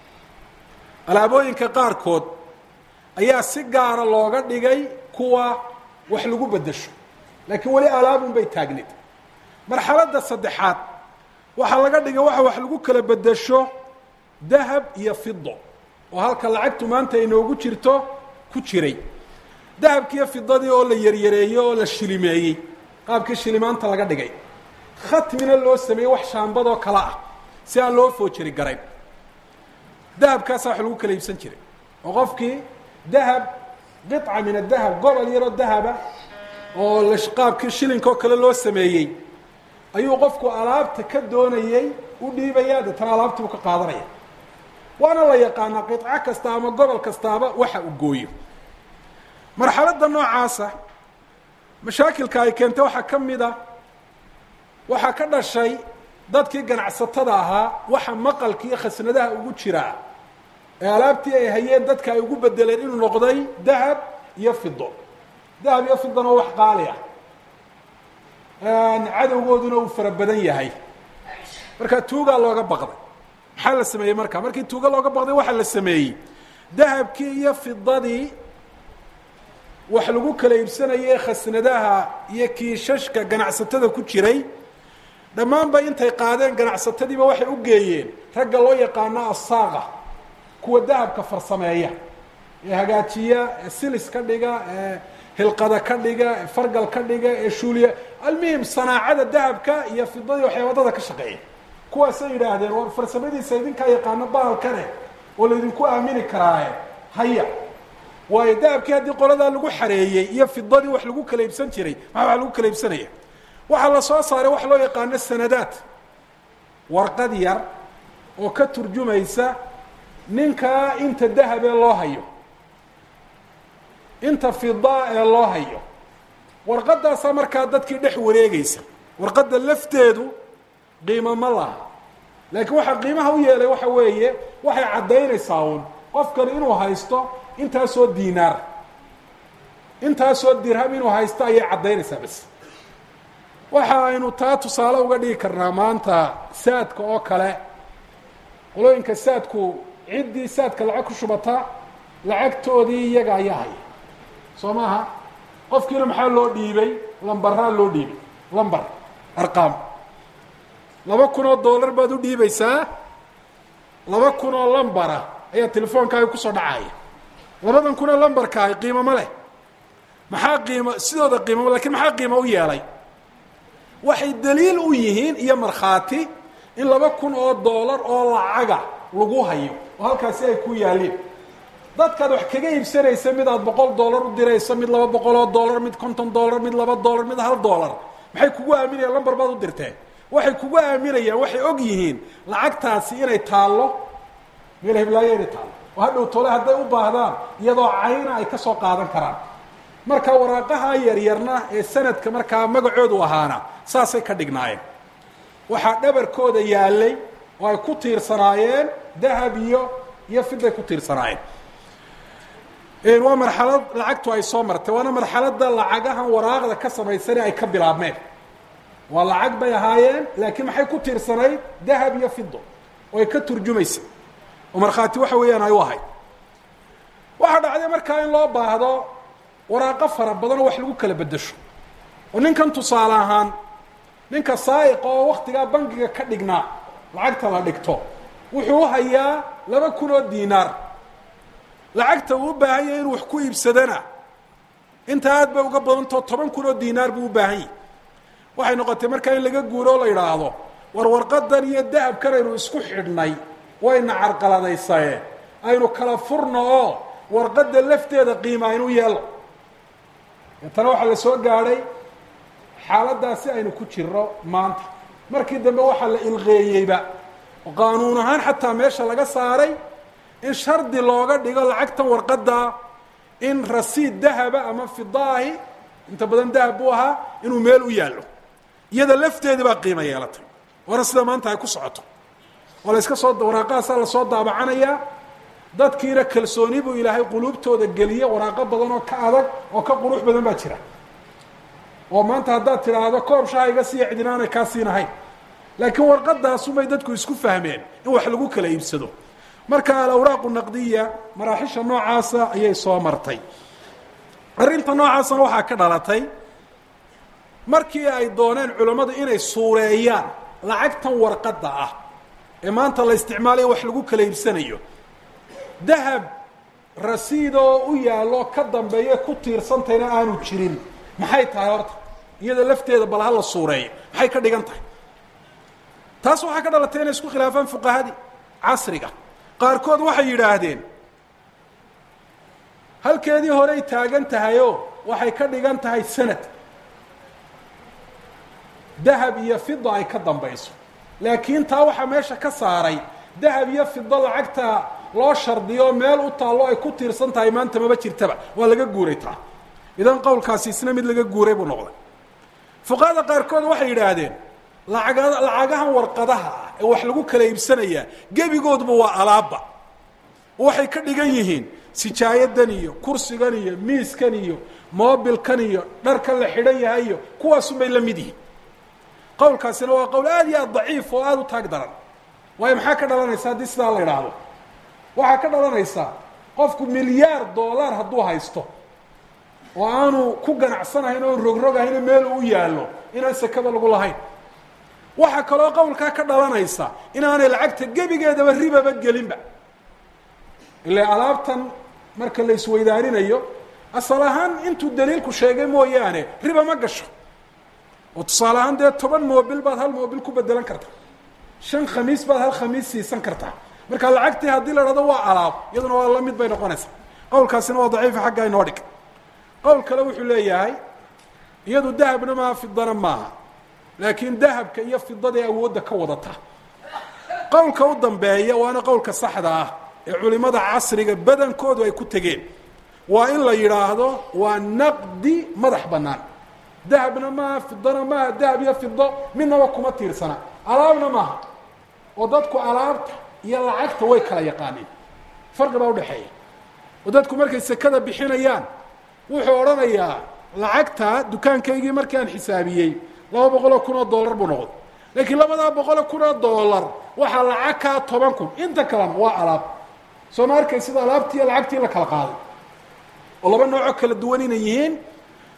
alaabooyinka qaarkood ayaa si gaara looga dhigay kuwa wax lagu bedesho laakiin weli alaabun bay taagneed marxaladda saddexaad waxaa laga dhigay waxa wax lagu kala bedesho dahab iyo fido oo halka lacagtu maanta inoogu jirto ku jiray dahabkiiyo fidadii oo la yaryareeyey oo la shilimeeyey qaabkii shilimaanta laga dhigay khatmina loo sameeyey wax shaambadoo kale ah si aan loo foojari garayn dahabkaasaa wax lagu kala iibsan jiray oo qofkii dahab qiطca min adahab gobol yaroo dahaba oo la qaabkii shilinka oo kale loo sameeyey ayuu qofku alaabta ka doonayey u dhiibaya deetana alaabtiibuu ka qaadanaya waana la yaqaanaa qiطco kasta ama gobol kastaaba waxa uu gooyo marxaladda noocaasa mashaakilka ay keentay waxaa ka mid a waxaa ka dhashay dadkii ganacsatada ahaa waxa maqalka iyo khasnadaha ugu jiraa ee alaabtii ay hayeen dadka ay ugu bedeleen inuu noqday dahab iyo fido dahab iyo fidona wax qaali ah cadowgooduna uu fara badan yahay marka tuugaa looga baqday maxaa la sameeyey marka markii tuuga looga baqday waxaa la sameeyey dahabkii iyo fidadii wax lagu kala iibsanayay khasnadaha iyo kiishashka ganacsatada ku jiray dhammaanba intay qaadeen ganacsatadiiba waxay u geeyeen ragga loo yaqaano asaaqa kuwa dahabka farsameeya ee hagaajiya ee silis ka dhiga ee hilqada ka dhiga ee fargal ka dhiga ee shuuliya almuhim sanaacada dahabka iyo fidadii waxay wadada ka shaqeeya kuwaasay yidhaahdeen war farsamadiisa idinkaa yaqaano bahalkane oo laydinku aamini karaaye haya waayo dahabkii haddii qoladaa lagu xareeyey iyo fidadii wax lagu kala iibsan jiray maxaa wax lagu kala iibsanaya waxaa la soo saaray wax loo yaqaano sanadaad warqad yar oo ka turjumaysa ninkaa inta dahabee loo hayo inta fidaa ee loo hayo warqadaasaa markaa dadkii dhex wareegeysa warqadda lafteedu qiimo ma laha laakiin waxaa qiimaha u yeelay waxa weeye waxay caddaynaysaa uun qofkani inuu haysto intaasoo diinaar intaasoo dirham inuu haysto ayay caddaynaysaa bas waxa aynu taa tusaale uga dhigi karnaa maanta saadka oo kale qolooyinka saadku ciddii saadka lacag ku shubata lacagtoodii iyaga ayaa haya soo maaha qofkiina maxaa loo dhiibay lambaraa loo dhiibay lambar arqaam laba kun oo dollar baad u dhiibaysaa laba kun oo lambara ayaa telefoonkaaga kusoo dhacaya labadan kun oo lambarkaahi qiimo ma leh maxaa qiimo sidooda qiimo lakiin maxaa qiimo u yeelay waxay daliil u yihiin iyo markhaati in laba kun oo dollar oo lacaga lagu hayo oo halkaasi ay ku yaalliin dadkaad wax kaga iibsanaysa mid aad boqol dollar u dirayso mid laba boqol oo dollar mid konton dollar mid laba dollar mid hal dollar maxay kugu aaminayaan lambar baad u dirteen waxay kugu aaminayaan waxay og yihiin lacagtaasi inay taallo meel heblaayo inay taallo oo hadhow tole hadday u baahdaan iyadoo cayna ay ka soo qaadan karaan marka waraaqaha yaryarna ee sanadka markaa magacoodu ahaana saasay ka dhignaayeen waxaa dhabarkooda yaallay oo ay ku tiirsanaayeen dahab iyo iyo fiday ku tiirsanaayeen waa marxalad lacagtu ay soo martay waana marxalada lacagahan waraaqda ka samaysane ay ka bilaabmeen waa lacag bay ahaayeen laakiin maxay ku tiirsanayd dahab iyo fido oo ay ka turjumaysa oo markhaati waxa weeyaan ay u ahayd waxaa dhacday markaa in loo baahdo waraaqo fara badan oo wax lagu kala bedesho oo ninkan tusaale ahaan ninka saa'iqa oo waktigaa bangiga ka dhignaa lacagta la dhigto wuxuu u hayaa laba kun oo diinaar lacagta uu u baahan yahay inuu wax ku iibsadana inta aad bay uga badantao toban kun oo diinaar buu u baahan yahay waxay noqotay markaa in laga guuro oo la yidhaahdo war warqadan iyo dahabkan aynu isku xidhnay wayna carqaladaysaye aynu kala furno oo warqadda lafteeda qiima aynu yeelno deetana waxaa la soo gaadhay xaaladdaasi aynu ku jirno maanta markii dambe waxaa la ilqeeyeyba oo qaanuun ahaan xataa meesha laga saaray in shardi looga dhigo lacagtan warqadda in rasiid dahaba ama fidaahi inta badan dahab buu ahaa inuu meel u yaallo iyada lafteedii baa qiimo yeelatay waana sida maanta ay ku socoto oo la iska soo waraaqahaasaa lasoo daabacanayaa dadkiina kalsooni buu ilaahay quluubtooda geliye waraaqo badan oo ka adag oo ka qurux badan baa jira oo maanta haddaad tidhaahdo koob shaha iga siiya cidinaanay kaa siinahayn laakiin warqadaasumay dadku isku fahmeen in wax lagu kala iibsado marka alawraaqu naqdiya maraaxisha noocaasa ayay soo martay arrinta noocaasana waxaa ka dhalatay markii ay dooneen culammadu inay suureeyaan lacagtan warqadda ah ee maanta la isticmaalayo wax lagu kala iibsanayo dahab rasiidoo u yaallo ka dambeeye ku tiirsantayna aanu jirin maxay tahay horta iyada lafteeda bal ha la suureeyo maxay ka dhigan tahay taas waxaa ka dhalatay inay isku khilaafaan fuqahadii casriga qaarkood waxay yidhaahdeen halkeedii horey taagan tahayoo waxay ka dhigan tahay sanad dahab iyo fida ay ka dambayso laakiin taa waxaa meesha ka saaray dahab iyo fido lacagta loo shardiyo meel u taallo ay ku tiirsan tahay maanta maba jirtaba waa laga guuray taa idan qowlkaasi isna mid laga guuray buu noqday fuqahada qaarkood waxay yidhaahdeen lacaga lacagahan warqadaha ah ee wax lagu kala iibsanayaa gebigoodba waa alaabba waxay ka dhigan yihiin sijaayadan iyo kursigan iyo miiskan iyo moobilkan iyo dharkan la xidhan yahay iyo kuwaasunbay la mid yihiin qowlkaasina waa qowl aad iyo aad daciif oo aada u taag daran waayo maxaa ka dhalanaysa haddii sidaa la idhaahdo waxaa ka dhalanaysaa qofku milyaar dollar hadduu haysto oo aanu ku ganacsanahayn oon rogrogahayno meel u yaallo inaan sekada lagu lahayn waxaa kaloo qowlkaa ka dhalanaysa inaanay lacagta gebigeedaba ribaba gelinba ila alaabtan marka la isweydaarinayo asal ahaan intuu daliilku sheegay mooyaane riba ma gasho oo tusaale ahaan dee toban moobil baad hal moobil ku bedelan kartaa shan khamiis baad hal khamiis siisan kartaa marka lacagtii haddii la dhahdo waa alaab iyaduna waa la mid bay noqonaysaa qowlkaasina waa daciifa xagga inoo dhig qowl kale wuxuu leeyahay iyadu dahabna maaha fidana maaha laakiin dahabka iyo fidada ee awoodda ka wadata qowlka u dambeeya waana qowlka saxda ah ee culimada casriga badankoodu ay ku tegeen waa in la yidhaahdo waa naqdi madax bannaan dahabna maaha fidana maaha dahab iyo fido midnaba kuma tiirsana alaabna maaha oo dadku alaabta iyo lacagta way kala yaqaaneen farqi baa udhexeeya oo dadku markay sekada bixinayaan wuxuu odhanayaa lacagta dukaankaygii markii aan xisaabiyey laba boqoloo kun oo dollar buu noqday laakiin labadaa boqoloo kun oo dollar waxaa lacag kaa toban kun inta kalena waa alaab soo ma arkay sida alaabtii iyo lacagtii la kala qaaday oo laba noocoo kala duwan inay yihiin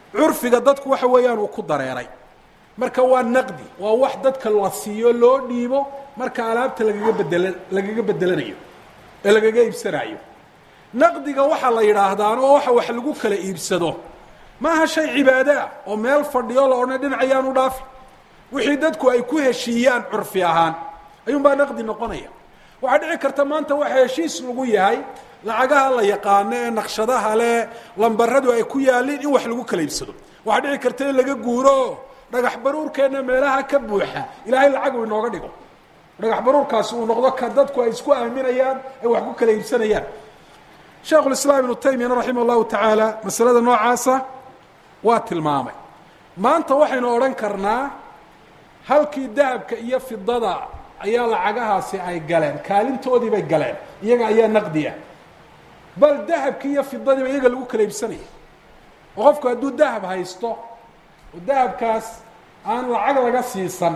curfiga dadku waxa weeyaan uu ku dareeray marka waa naqdi waa wax dadka la siiyo loo dhiibo marka alaabta lagaga bedela lagaga bedelanayo ee lagaga iibsanayo naqdiga waxaa la yidhaahdaan oo waxa wax lagu kala iibsado maaha shay cibaado ah oo meel fadhiyo la odhanay dhinacayaan u dhaafi wixii dadku ay ku heshiiyaan curfi ahaan ayuunbaa naqdi noqonaya waxaa dhici karta maanta waxa heshiis lagu yahay lacagaha la yaqaano ee naqshadaha leh lambaradu ay ku yaaliin in wax lagu kala iibsado waxaa dhici karta in laga guuro dhagax baruurkeenna meelaha ka buuxa ilaahay lacag uu inooga dhigo dhagax baruurkaasi uu noqdo ka dadku ay isku aaminayaan ay wax ku kala iibsanayaan sheekhulislaam ibnu taymiyana raximah llahu tacaala masalada noocaasa waa tilmaamay maanta waxaynu odhan karnaa halkii dahabka iyo fidada ayaa lacagahaasi ay galeen kaalintoodii bay galeen iyaga ayaa naqdiya bal dahabkii iyo fidadiiba iyaga lagu kala iibsanaya oo qofku hadduu dahab haysto oo dahabkaas aan lacag laga siisan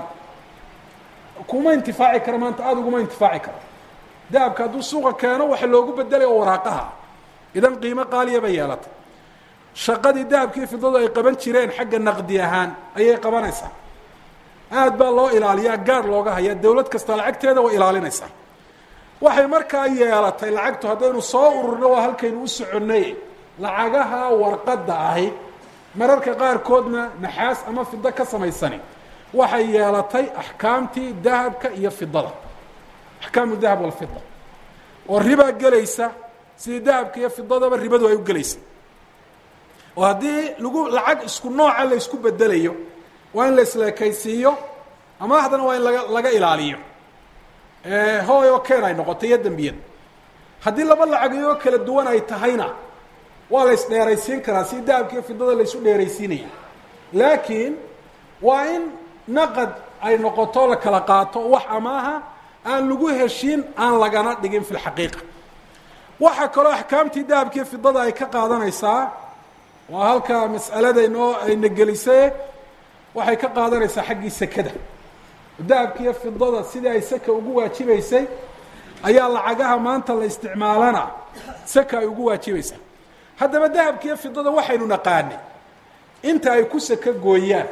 kuma intifaaci karo maanta aada uguma intifaaci karo dahabka hadduu suuqa keeno waxa loogu bedelay oo waraaqaha idan qiimo qaaliya bay yeelatay shaqadii dahabkii fidadu ay qaban jireen xagga naqdi ahaan ayay qabanaysaa aad baa loo ilaaliyaa gaar looga hayaa dawlad kasta lacagteeda way ilaalinaysaa waxay markaa yeelatay lacagtu haddaynu soo ururno waa halkaynu u soconnay lacagaha warqadda ahi mararka qaarkoodna naxaas ama fido ka samaysani waxay yeelatay axkaamtii dahabka iyo fidada axkaamu dahab walfida oo ribaa gelaysa sidii dahabka iyo fidadaba ribadu ay u gelaysa oo haddii lagu lacag isku nooca la isku bedelayo waa in la isleekaysiiyo ama haddana waa in laga laga ilaaliyo hooy oo keen ay noqoto iyo dembiyad haddii laba lacagiyoo kala duwan ay tahayna waa la isdheeraysiin karaa si dahabka iyo fidada la isu dheeraysiinaya laakiin waa in naqad ay noqoto la kala qaato wax amaaha aan lagu heshiin aan lagana dhigin fi lxaqiiqa waxaa kaloo axkaamtii dahabka iyo fidada ay ka qaadanaysaa waa halka mas'alada inoo ayna gelisay waxay ka qaadanaysaa xaggii sekada dahabka iyo fidada sidii ay seka ugu waajibaysay ayaa lacagaha maanta la isticmaalana seka ay ugu waajibaysaa haddaba dahabka iyo fidada waxaynu naqaanay inta ay ku seka gooyaan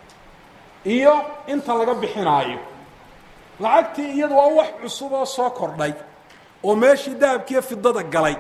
iyo inta laga bixinaayo lacagtii iyadu waa wax cusub oo soo kordhay oo meeshii dahabka iyo fidada galay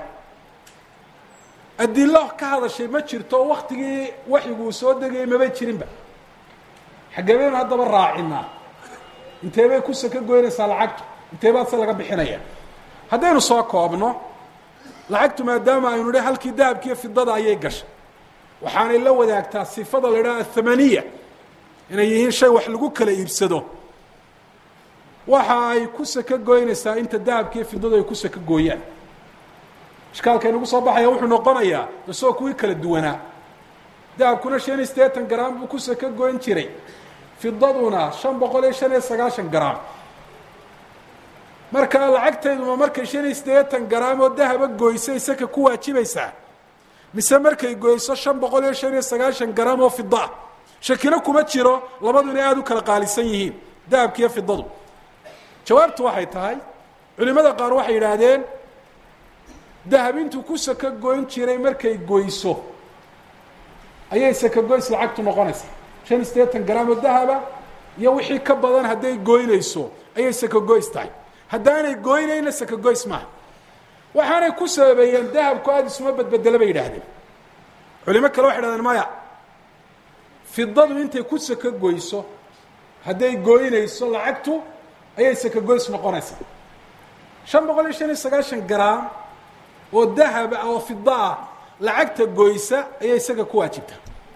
adilo ka hadashay ma jirto oo waktigii waxyiguu soo degayay mabay jirinba xagebaynu haddaba raacinaa intee bay ku saka goynaysaa lacagtu intee baad se laga bixinaya haddaynu soo koobno lacagtu maadaama aynu idhi halkii dahabkiiyo fidada ayay gashay waxaanay la wadaagtaa sifada la idhaha athamaniya inay yihiin shay wax lagu kala iibsado waxa ay ku saka goynaysaa inta dahabkiiyo fidadu ay ku saka gooyaan ishkaalka inagu soo baxaya wuxuu noqonayaa isagoo kuwii kala duwanaa dahabkuna shan iyo siddeetan garaam buu ku saka goyn jiray fidaduna shan boqol iyo shan iyo sagaashan garaam marka lacagtayduma markay shan iyo siddeetan garaam oo dahaba goysay saka ku waajibaysaa mise markay goyso shan boqol iyo shan iyo sagaashan garaam oo fida ah shakina kuma jiro labadu inay aada u kala qaalisan yihiin dahabkiiyo fidadu jawaabtu waxay tahay culimada qaar waxay yidhaahdeen dahab intuu ku saka goyn jiray markay goyso ayay saka goys lacagtu noqonaysaa shan iyo siddeetan garaam oo dahaba iyo wixii ka badan hadday goynayso ayay saka goys tahay haddaanay goynayna saka goys maaha waxaanay ku sababeeyeen dahabku aada isuma bedbedelo bay yidhaahdeen culimo kale waxay dhahdeen maya fidadu intay ku saka goyso hadday goynayso lacagtu ayay saka goys noqonaysaa shan boqol iyo shan iyo sagaashan garaam oo dahaba oo fida ah lacagta goysa ayay isaga ku waajibtaa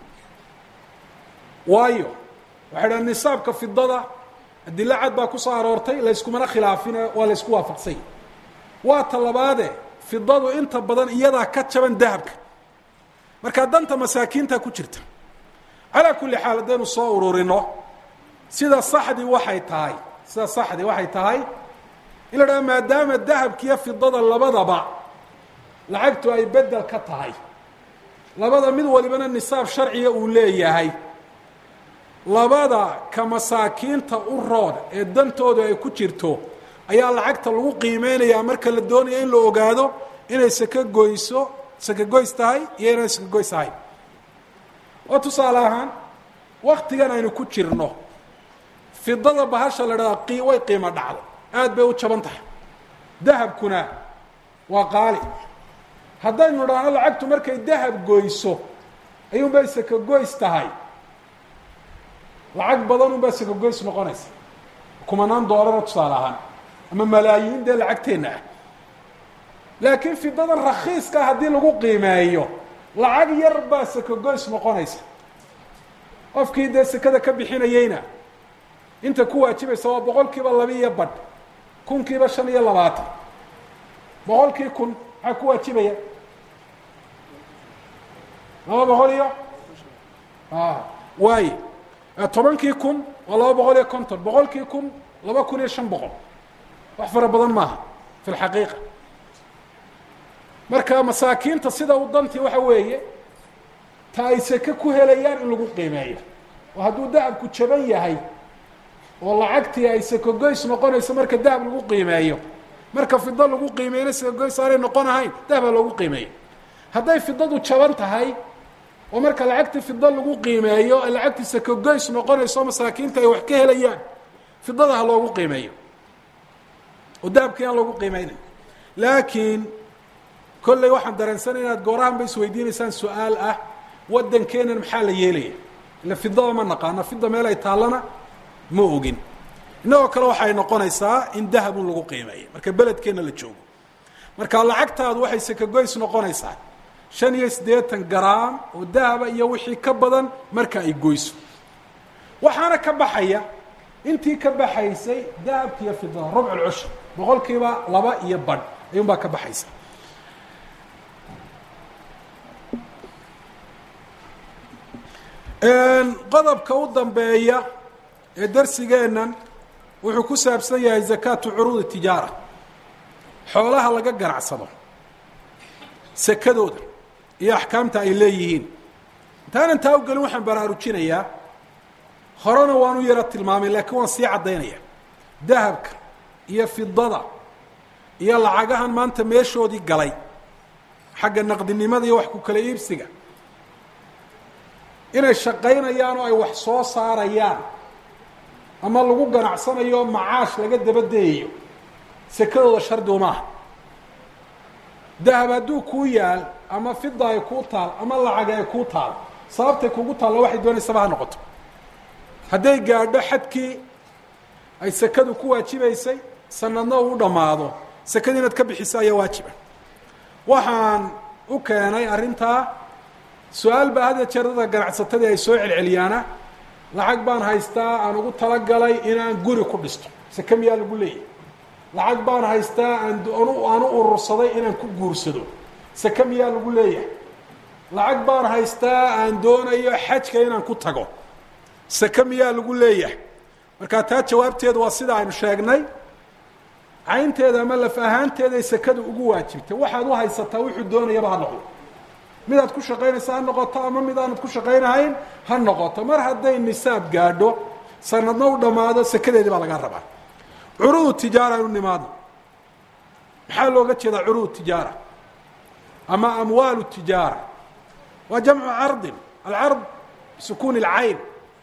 waayo waxay dhaha nisaabka fidada adilo cad baa ku soo aroortay layskumana khilaafine waa laysku waafaqsanya waa ta labaade fidadu inta badan iyadaa ka jaban dahabka markaa danta masaakiinta ku jirta calaa kulli xaal haddaynu soo ururino sida saxdii waxay tahay sida saxdii waxay tahay in la dhaha maadaama dahabkiiyo fidada labadaba lacagtu ay bedel ka tahay labada mid walibana nisaab sharciga uu leeyahay labada ka masaakiinta u rood ee dantooda ay ku jirto ayaa lacagta lagu qiimeynayaa marka la doonaya in la ogaado inay saka goyso saka goys tahay iyo inay saka goys tahay oo tusaale ahaan waktigan aynu ku jirno fidada bahasha la dhahdaa qi way qiimo dhacday aada bay u jaban tahay dahabkuna waa qaali haddaynu dhahno lacagtu markay dahab goyso ayuun bay sakagoys tahay lacag badan un baa sakagoys noqonaysa kumanaan doolara tusaale ahaan ama malaayiin dee lacagteenna ah laakiin fidadan rakiiska haddii lagu qiimeeyo lacag yar baa sakagoys noqonaysa qofkii dee sekada ka bixinayeyna inta ku waajibaysa waa boqol kiiba laba iyo badh kunkiiba shan iyo labaatan boqolkii kun maxaa ku waajibaya laba boqol iyo waaye tobankii kun waa laba boqol iyo konton boqolkii kun laba kun iyo shan boqol wax fara badan maaha fi lxaqiiqa marka masaakiinta sida u dantii waxa weeye ta ay seke ku helayaan in lagu qiimeeyo oo hadduu dahabku jaban yahay oo lacagtii ay sekogoys noqonayso marka dahab lagu qiimeeyo marka fido lagu qiimeeyna sekogoys aanay noqon ahayn dahaba lagu qiimeeyo hadday fidadu jaban tahay oo marka lacagtii fido lagu qiimeeyo ay lacagtii sekogoys noqonayso masaakiinta ay wax ka helayaan fidada ha loogu qiimeeyo oo dahabkii aan loogu qiimeynayn laakiin kolley waxaan dareensanay inaad goorahan ba isweydiinaysaan su-aal ah waddankeenan maxaa la yeelaya ila fidada ma naqaano fida meel ay taallana ma ogin innagoo kale waxay noqonaysaa in dahabun lagu qiimeeya marka beledkeenna la joogo marka lacagtaadu waxay sekagoys noqonaysaa shan iyo siddeetan garaam oo dahaba iyo wixii ka badan marka ay goyso waxaana ka baxaya intii ka baxaysay dahabka iyo fidada rubcu lcushur boqol kiiba laba iyo badh ayuun baa ka baxaysa qodobka u dambeeya ee darsigeennan wuxuu ku saabsan yahay zakaatu curuudi tijaara xoolaha laga ganacsado sekadooda iyo axkaamta ay leeyihiin intaanan taa u gelin waxaan baraarujinayaa horena waan u yaro tilmaamay laakiin waan sii caddaynaya dahabka iyo fidada iyo lacagahan maanta meeshoodii galay xagga naqdinimada iyo wax ku kala iibsiga inay shaqaynayaan oo ay wax soo saarayaan ama lagu ganacsanayo oo macaash laga dabadeeyayo sekadooda shardi umaaha dahab hadduu kuu yaal ama fida ay kuu taal ama lacag ay kuu taal sababtay kugu taalla waxay doonaysaba ha noqoto hadday gaadho xadkii ay sekadu ku waajibaysay sanadna uu dhammaado sekada inaad ka bixiso ayaa waajiba waxaan u keenay arrintaa su-aal baa had ya jeer dadka ganacsatadii ay soo celceliyaana lacag baan haystaa aan ugu talagalay inaan guri ku dhisto seke miyaa lagu leeyahy lacag baan haystaa aan aan u urursaday inaan ku guursado seke miyaa lagu leeyahay lacag baan haystaa aan doonayo xajka inaan ku tago seke miyaa lagu leeyahay markaa taa jawaabteedu waa sida aynu sheegnay caynteeda ama laf ahaanteeday sekadu ugu waajibtay waxaad u haysataa wuxuu doonayaba ha noqdo midaad ku shaqaynaysa ha noqoto ama mid aanad ku shaqaynahayn ha noqoto mar hadday nisaab gaadho sanadna u dhammaado sekadeedii baa laga rabaa curudu tijaara inu nimaadno maxaa looga jeedaa curudu tijaara ama amwaalu tijaara waa jamcu cardin alcard bisukuuni اlcayn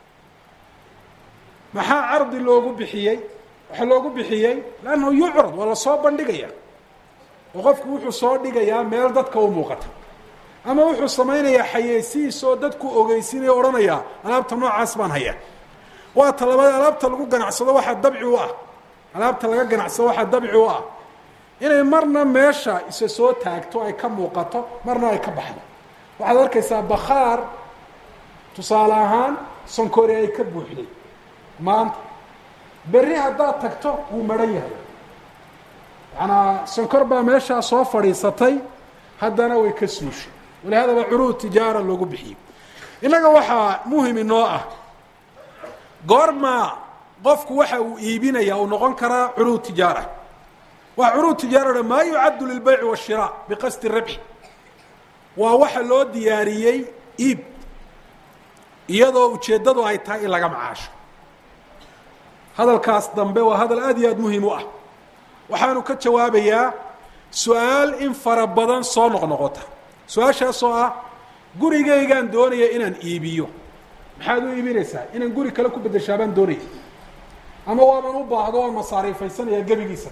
maxaa cardi loogu bixiyey waxaa loogu bixiyey lannahu yucrad waa lasoo bandhigaya oo qofku wuxuu soo dhigayaa meel dadka u muuqata ama wuxuu samaynayaa xayeysiis oo dadku ogeysinaya odhanayaa alaabta noocaas baan hayaa waa ta labaad alaabta lagu ganacsado waxaa dabci u ah alaabta laga ganacsado waxaa dabci u ah inay marna meesha isa soo taagto ay ka muuqato marna ay ka baxdo waxaad arkaysaa bakhaar tusaale ahaan sonkori ay ka buuxday maanta berri haddaad tagto wuu maran yahay macanaa sonkor baa meeshaa soo fadhiisatay haddana way ka suushay walihada baa curuud tijaara loogu bixiyey innaga waxaa muhim inoo ah goormaa qofku waxa uu iibinaya uu noqon karaa curuud tijaara waa curuud tijaarana maa yucaddu lilbayci washira biqasdi rabxi waa waxa loo diyaariyey iib iyadoo ujeeddadu ay tahay in laga macaasho hadalkaas dambe waa hadal aad iyo aad muhiim u ah waxaanu ka jawaabayaa su-aal in fara badan soo noqnoqota su-aashaasoo ah gurigaygaan doonaya inaan iibiyo maxaad u iibinaysaa inaan guri kale ku bedeshaa baan doonaya ama waaban u baahdo waan masaariifaysanayaa gebigiisa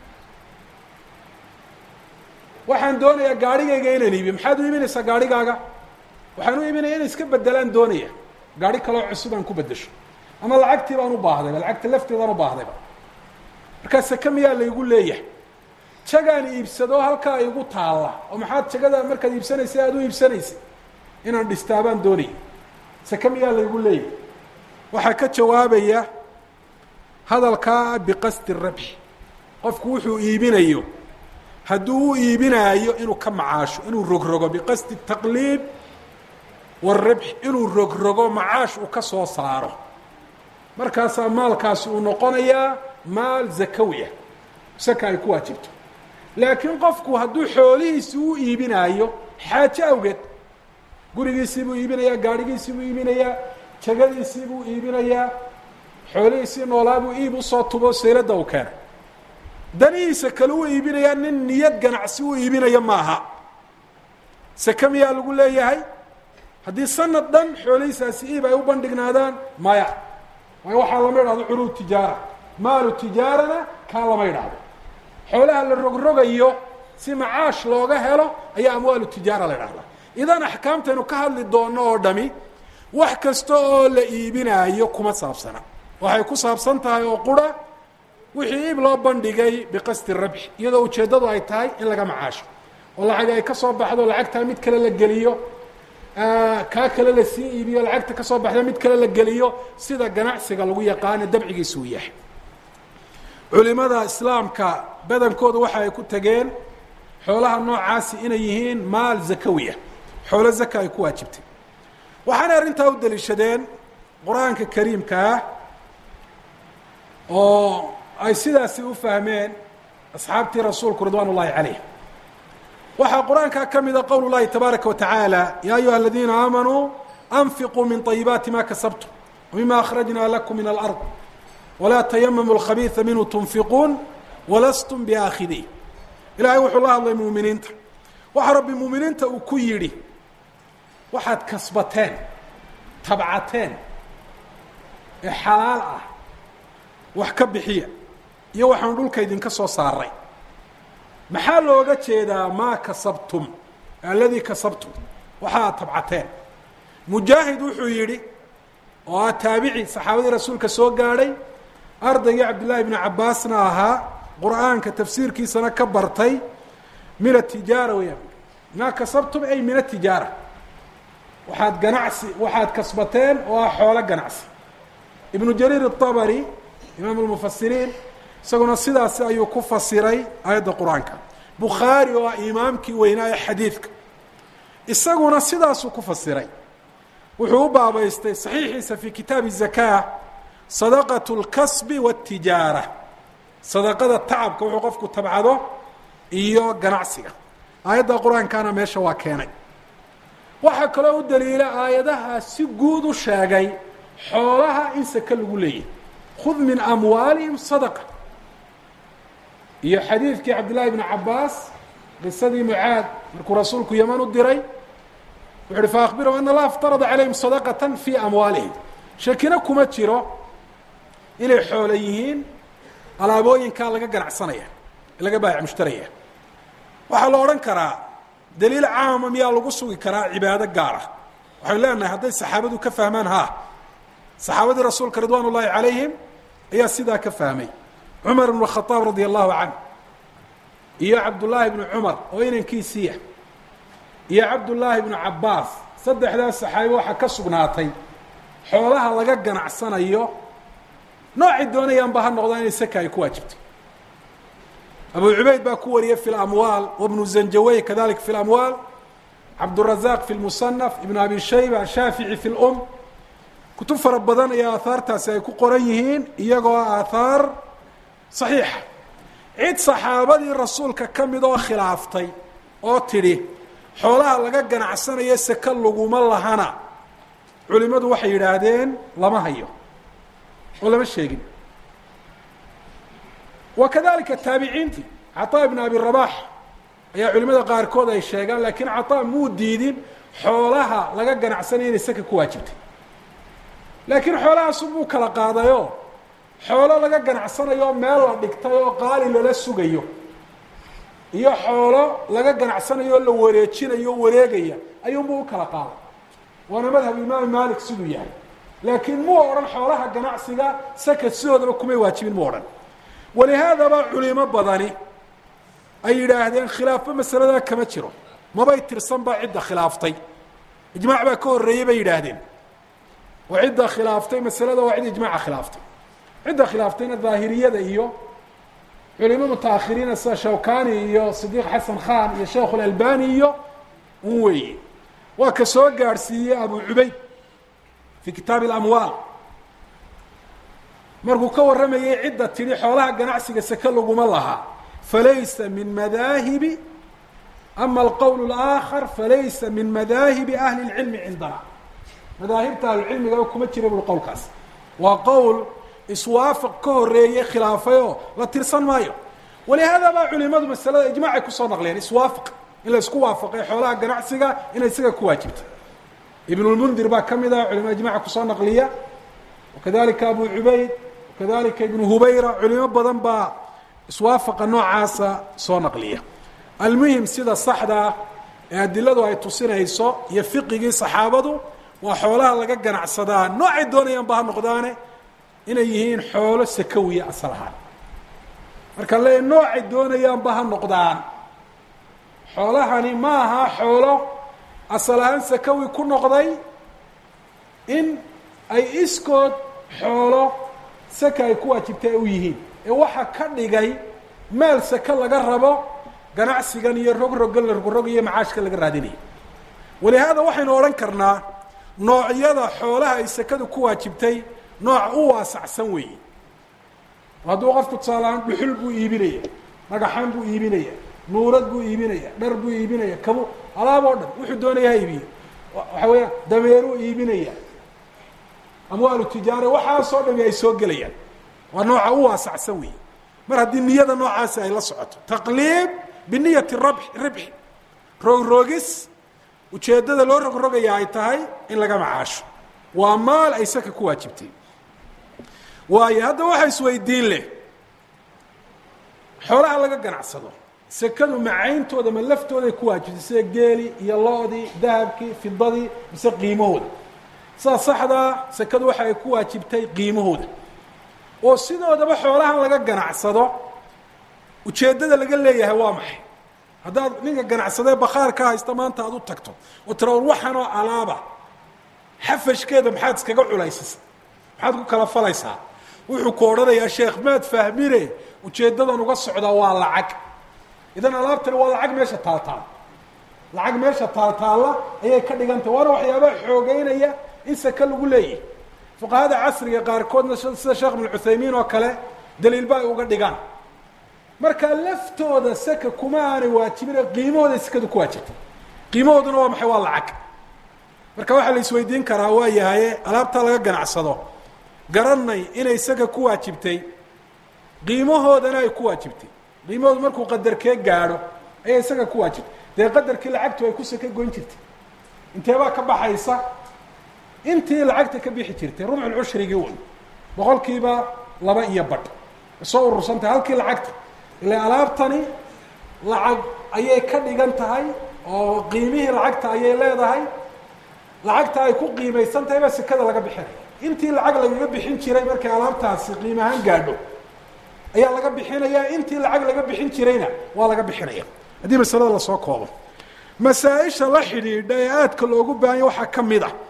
waxaan doonayaa gaarhigayga inaan iibiyo maxaad u iibinaysaa gaarhigaaga waxaan u iibinaya inay iska bedelaan doonaya gaarhi kaloo cusub aan ku bedesho ama lacagtii baan u baahdayba lacagta lafteedaan u baahdayba markaa seke miyaa laygu leeyahay jagaan iibsado halkaa igu taalla oo maxaad jagada markaad iibsanaysa aada u iibsanaysa inaan dhistaabaan doonaya seke miyaa laygu leeyahay waxaa ka jawaabaya hadalkaa biqasdi rabxi qofku wuxuu iibinayo hadduu u iibinaayo inuu ka macaasho inuu rogrogo biqasdi taqliib warabx inuu rogrogo macaash uu ka soo saaro markaasaa maalkaasi uu noqonayaa maal zakawi ah saka ay ku waajibto laakiin qofku hadduu xoolihiisi u iibinaayo xaajo awgeed gurigiisii buu iibinayaa gaadhigiisii buu iibinayaa jagadiisii buu iibinayaa xoolihiisii noolaa buu iib usoo tubo sayladda uu keenay danihiisa kale u iibinayaa nin niyad ganacsi u iibinaya maaha seke miyaa lagu leeyahay haddii sanad dhan xoolihiisaasi iib ay u bandhignaadaan maya waayo waxaa lama idhahdo curuud tijaara maalu tijaarana kaa lama idhahdo xoolaha la rogrogayo si macaash looga helo ayaa amwaalu tijaara la idhahdaa idan axkaamtaynu ka hadli doonno oo dhami wax kasta oo la iibinaayo kuma saabsana waxay ku saabsan tahay oo qura wixii iib loo bandhigay biqasdi rabxi iyadoo ujeeddadu ay tahay in laga macaasho oo lacag ay ka soo baxdo lacagtaa mid kale la geliyo kaa kale lasii iibiyo lacagta ka soo baxda mid kale la geliyo sida ganacsiga lagu yaqaano dabcigiisa uu yahay culimada islaamka badankooda waxa ay ku tageen xoolaha noocaasi inay yihiin maal zakawiya xoolo zaka ay ku waajibtay waxaanay arrintaa u daliishadeen qur-aanka kariimka ah oo ay sidaasi u fahmeen asxaabtii rasuulku ridwaan ullahi calayh waxaa qur-aankaa ka mida qowl اllahi tabaaraka wa tacaala ya ayuha aladiina aamanuu anfiquu min طayibaati ma kasabtum wmima akhrajna lakum min alard walaa tayamamu اlkhabiiثa minhu tunfiquun walastum biaakhidih ilahay wuxuu la hadlay muuminiinta waxa rabbi muuminiinta uu ku yidhi waxaad kasbateen tabcateen ee xalaal ah wax ka bixiya iyo waxaanu dhulka idinka soo saaray maxaa looga jeedaa maa kasabtum alladii kasabtum waxa aad tabcateen mujaahid wuxuu yidhi oo ah taabici saxaabadii rasuulka soo gaadhay ardaygii cabdillaahi bnu cabbaasna ahaa qur-aanka tafsiirkiisana ka bartay min atijaara weyaan maa kasabtum ay min atijaara waxaad ganacsi waxaad kasbateen oo ah xoolo ganacsi ibnu jariir الطabri imaam اlmufasiriin isaguna sidaasi ayuu ku fasiray aayadda qur-aanka bukhaari oo ah imaamkii weynaa ee xadiidka isaguna sidaasuu ku fasiray wuxuu u baabaystay saxiixiisa fi kitaabi الzaka sadaqaة اlkasbi wاtijaara sadaqada tacabka wuxuu qofku tabcado iyo ganacsiga aayadda qur-aankana meesha waa keenay waxaa kaloo u daliila aayadaha si guud u sheegay xoolaha in sake lagu leeyahay khud min amwaalihim sadaqa iyo xadiidkii cabdillahi bni cabaas qisadii mucaad markuu rasuulku yaman u diray wuxu uhi faakbirhum ana allaha iftarada calayhim sadaqatan fii amwaalihim shakina kuma jiro inay xoolo yihiin alaabooyinkaa laga ganacsanaya laga baayac mushtaraya waxaa la odhan karaa daliil caama miyaa lagu sugi karaa cibaado gaara waxaynu leenahay hadday saxaabadu ka fahmaan ha saxaabadii rasuulka ridwaan ullaahi calayhim ayaa sidaa ka fahmay cumar ibnu khadaab radia allahu canh iyo cabdullaahi bnu cumar oo inankiisiiya iyo cabdullaahi bnu cabbaas saddexdaas saxaabi waxaa ka sugnaatay xoolaha laga ganacsanayo noocay doonayaanba ha noqdaa inay saka ay ku waajibto abu cubayd baa ku wariyay fi lamwaal wabnu zanjawey kadalik fi lamwaal cabdurazaq fi lmusanaf ibnu abi shayba shaafici fi lum kutub fara badan ayaa aahaartaasi ay ku qoran yihiin iyagoo aathaar saxiixa cid saxaabadii rasuulka ka mid oo khilaaftay oo tidhi xoolaha laga ganacsanayo seke laguma lahana culimadu waxay yidhaahdeen lama hayo oo lama sheegin wa kadalika taabiciintii caطaa ibn abi rabax ayaa culimada qaarkood ay sheegaan lakiin caطaa muu diidin xoolaha laga ganacsanaya inay saka ku waajibtay laakiin xoolahaasunbuu kala qaadayo xoolo laga ganacsanayo meel la dhigtay oo qaali lala sugayo iyo xoolo laga ganacsanayo o la wareejinayo o wareegaya ayuunbuu u kala qaaday waana madhab imaam malik siduu yahay laakiin muu odhan xoolaha ganacsiga saka sidoodaba kumay waajibin mu odhan walihaadaba culimo badani ay yidhaahdeen khilaafba masaladaa kama jiro mabay tirsan baa cidda khilaaftay ijmaac baa ka horreeyey bay yidhaahdeen oo cidda khilaaftay masalada waa cid ijmaaca khilaaftay cidda khilaaftayna daahiriyada iyo culimo mutaakhiriina sida shawkani iyo sidiiq xasan khan iyo sheekh اlalbani iyo un weeye waa ka soo gaadhsiiyey abu cubayd fi kitaabi اlamwaal markuu ka warramayay cidda tidhi xoolaha ganacsiga seke laguma lahaa falaysa min madaahibi ama alqowl اlآakar falaysa min madaahibi ahli اlcilmi cindana madaahibta ahlucilmigaba kuma jira bui qowlkaas waa qowl iswaafaq ka horeeye khilaafayoo la tirsan maayo walihaada baa culimadu masalada ijmaacay kusoo naqleen iswaafaq in la isku waafaqay xoolaha ganacsiga inay isaga ku waajibto ibnulmundir baa ka mid ah culimada ijmaca kusoo naqliya wakadalika abu cubayd wakadalika ibnu hubayra culimo badan baa iswaafaqa noocaasa soo naqliya almuhim sida saxdaa ee adiladu ay tusinayso iyo fiqigii saxaabadu waa xoolaha laga ganacsadaa noocay doonayaanba ha noqdaane inay yihiin xoolo sakawiya asal ahaan marka le noocay doonayaanba ha noqdaan xoolahani ma aha xoolo asal ahaan sakawi ku noqday in ay iskood xoolo saka ay ku waajibtay u yihiin ee waxa ka dhigay maal saka laga rabo ganacsigan iyo rogrogan la rogrog iyo macaashka laga raadinayo walihaada waxaynu odhan karnaa noocyada xoolaha ay sakadu ku waajibtay nooc u waasacsan weeye hadduu qofku tusaalahaan dhuxul buu iibinaya dhagaxaan buu iibinaya nuurad buu iibinaya dhar buu iibinaya kabu alaab oo dhan wuxuu doonaya ha iibiyo waxa weeyaan dameeruu iibinaya amwaalu tijaara waxaasoo dhami ay soo gelayaan waa nooca u waasacsan weeye mar haddii niyada noocaasi ay la socoto taqliib biniyati rabx ribxi rogroogis ujeeddada loo rogrogaya ay tahay in laga macaasho waa maal ay saka ku waajibtay waayo hadda waxa isweydiin leh xoolaha laga ganacsado sekadu macayntooda ma laftooday ku waajibtay sida geeli iyo lo-dii dahabkii fidadii mise qiimahooda sidaa saxdaa sekadu waxa ay ku waajibtay qiimahooda oo sidoodaba xoolahan laga ganacsado ujeeddada laga leeyahay waa maxay haddaad ninka ganacsadee bakhaar ka haysta maanta aad u tagto oo tira war waxanoo alaaba xafashkeeda maxaad iskaga culaysisa maxaad ku kala falaysaa wuxuu ku odhanayaa sheekh maad fahmine ujeeddadan uga socdaa waa lacag idan alaabtani waa lacag meesha taaltaal lacag meesha taaltaalla ayay ka dhigantay waana waxyaabaha xoogeynaya in saka lagu leeyahay fuqahada casriga qaarkoodna sida sheekh ibnu cuthaymiin oo kale daliilba ay uga dhigaan marka laftooda saka kuma aanay waajibine qiimahooda sakadu ku waajibtay qiimahooduna waa maxay waa lacag marka waxaa la isweydiin karaa waa yahaye alaabtaa laga ganacsado garanay inay saka ku waajibtay qiimahoodana ay ku waajibtay qiimahoodu markuu qadarkee gaadho ayay isaga ku waajibtay dee qadarkii lacagtu ay ku saka goyn jirtay inteebaa ka baxaysa intii lacagta ka bixi jirtay rubcul cushrigii un boqolkiiba laba iyo badh soo urursantahay halkii lacagta ila alaabtani lacag ayay ka dhigan tahay oo qiimihii lacagta ayay leedahay lacagta ay ku qiimaysan tahay baa sekada laga bixinaya intii lacag lagaga bixin jiray markay alaabtaasi qiim ahaan gaadho ayaa laga bixinaya intii lacag laga bixin jirayna waa laga bixinaya haddii masalada lasoo koobo masaa-isha la xidhiidha ee aadka loogu baahanya waxaa ka mid a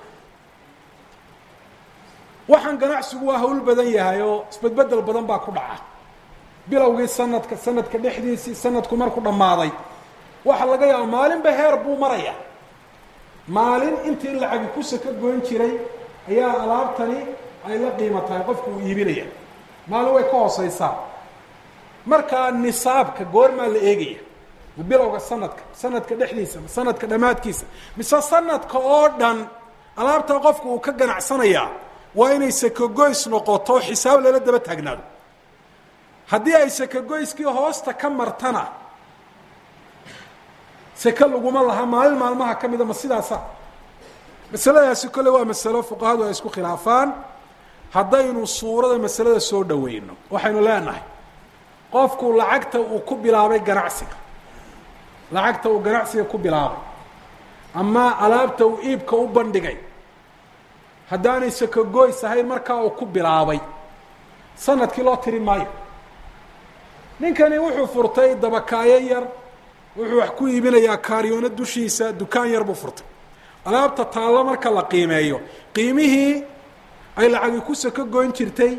waxaan ganacsigu waa hawl badan yahay oo isbedbedel badan baa ku dhaca bilowgii sanadka sanadka dhexdiisii sanadku markuu dhammaaday waxa laga yaaba maalinba heer buu maraya maalin intii lacagi ku saka goyn jiray ayaa alaabtani ay la qiimo tahay qofku uu iibinaya maalin way ka hooseysaa markaa nisaabka goormaa la eegaya bilowga sanadka sanadka dhexdiisa sanadka dhammaadkiisa mise sanadka oo dhan alaabta qofku uu ka ganacsanayaa waa inay sakagoys noqoto xisaab lala daba taagnaado haddii ay sakagoyskii hoosta ka martana seke laguma laha maalin maalmaha ka mida ma sidaasa masaladaasi kolle waa masalo fuqahadu ay isku khilaafaan haddaynu suurada masalada soo dhaweyno waxaynu leenahay qofku lacagta uu ku bilaabay ganacsiga lacagta uu ganacsiga ku bilaabay ama alaabta uu iibka u bandhigay haddaanay sakogoys ahayn markaa uu ku bilaabay sanadkii loo tirin maayo ninkani wuxuu furtay dabakaayo yar wuxuu wax ku iibinayaa kaariyoono dushiisa dukaan yar buu furtay alaabta taallo marka la qiimeeyo qiimihii ay lacagi ku sako goyn jirtay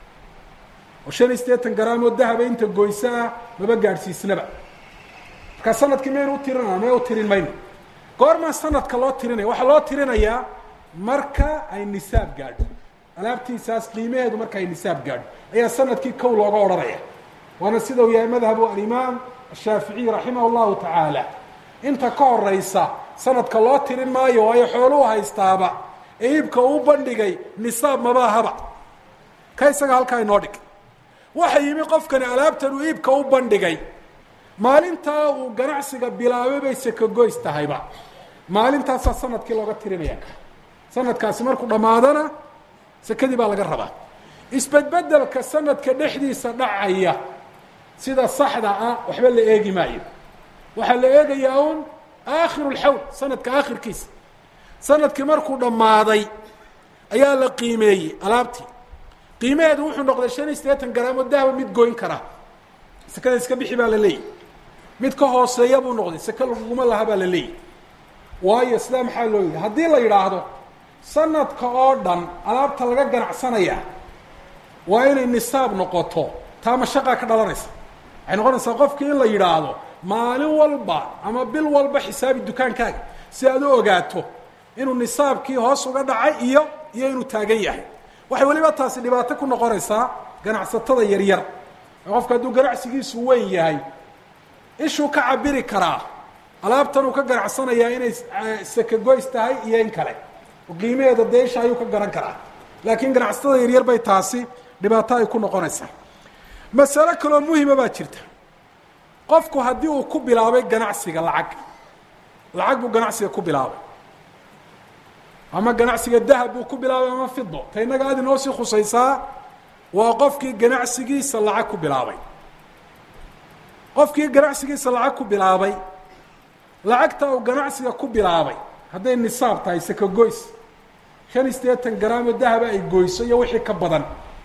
oo shan iyo siddeetan garaam oo dahaba inta goyso ah maba gaadhsiisnaba markaa sanadkii maynu u tirinana may u tirin mayno goormaa sanadka loo tirinaya waxaa loo tirinayaa marka ay nisaab gaadho alaabtiisaas qiimaheedu marka ay nisaab gaadho ayaa sanadkii kow looga odhanaya waana sida uu yahay madhabu alimaam ashaaficiy raximah llahu tacaala inta ka horeysa sanadka loo tirin maayo waayo xooluhu haystaaba ee iibka uu bandhigay nisaab mabaahaba ka isaga halkaa inoo dhig waxa yimi qofkani alaabtan uu iibka u bandhigay maalintaa uu ganacsiga bilaabay bay sakagoys tahayba maalintaasaa sanadkii looga tirinaya sanadkaasi markuu dhammaadana sekadii baa laga rabaa isbedbedelka sanadka dhexdiisa dhacaya sida saxda ah waxba la eegi maayo waxaa la eegayaa un aakhiru lxawl sanadka aakhirkiisa sanadkii markuu dhammaaday ayaa la qiimeeyey alaabtii qiimaheedu wuxuu noqday shan iyo siddeetan garaam oo dahba mid goyn karaa sekada iska bixi baa la leeyahy mid ka hooseeya buu noqday seke laguguma laha baa la leeyahy waayo sidaa maxaa loo yidhi haddii la yidhaahdo sanadka oo dhan alaabta laga ganacsanayaa waa inay nisaab noqoto taa mashaqaa ka dhalanaysa waxay noqonaysaa qofkii in la yidhaahdo maalin walba ama bil walba xisaabi dukaankaaga si aad u ogaato inuu nisaabkii hoos uga dhacay iyo iyo inuu taagan yahay waxay weliba taasi dhibaato ku noqonaysaa ganacsatada yaryar qofka hadduu ganacsigiisu weyn yahay ishuu ka cabiri karaa alaabtan uu ka ganacsanayaa inay sakagoys tahay iyo in kale qiimaheeda deesha ayuu ka garan karaa laakiin ganacsatada yaryar bay taasi dhibaato ay ku noqonaysaa masalo kaloo muhima baa jirta qofku haddii uu ku bilaabay ganacsiga lacag lacag buu ganacsiga ku bilaabay ama ganacsiga dahab buu ku bilaabay ama fido ta innaga aad inoo sii khusaysaa waa qofkii ganacsigiisa lacag ku bilaabay qofkii ganacsigiisa lacag ku bilaabay lacagta uu ganacsiga ku bilaabay hadday nisaab tahay sakagoys shan iyo siddeetan garaamo dahaba ay goyso iyo wixii ka badan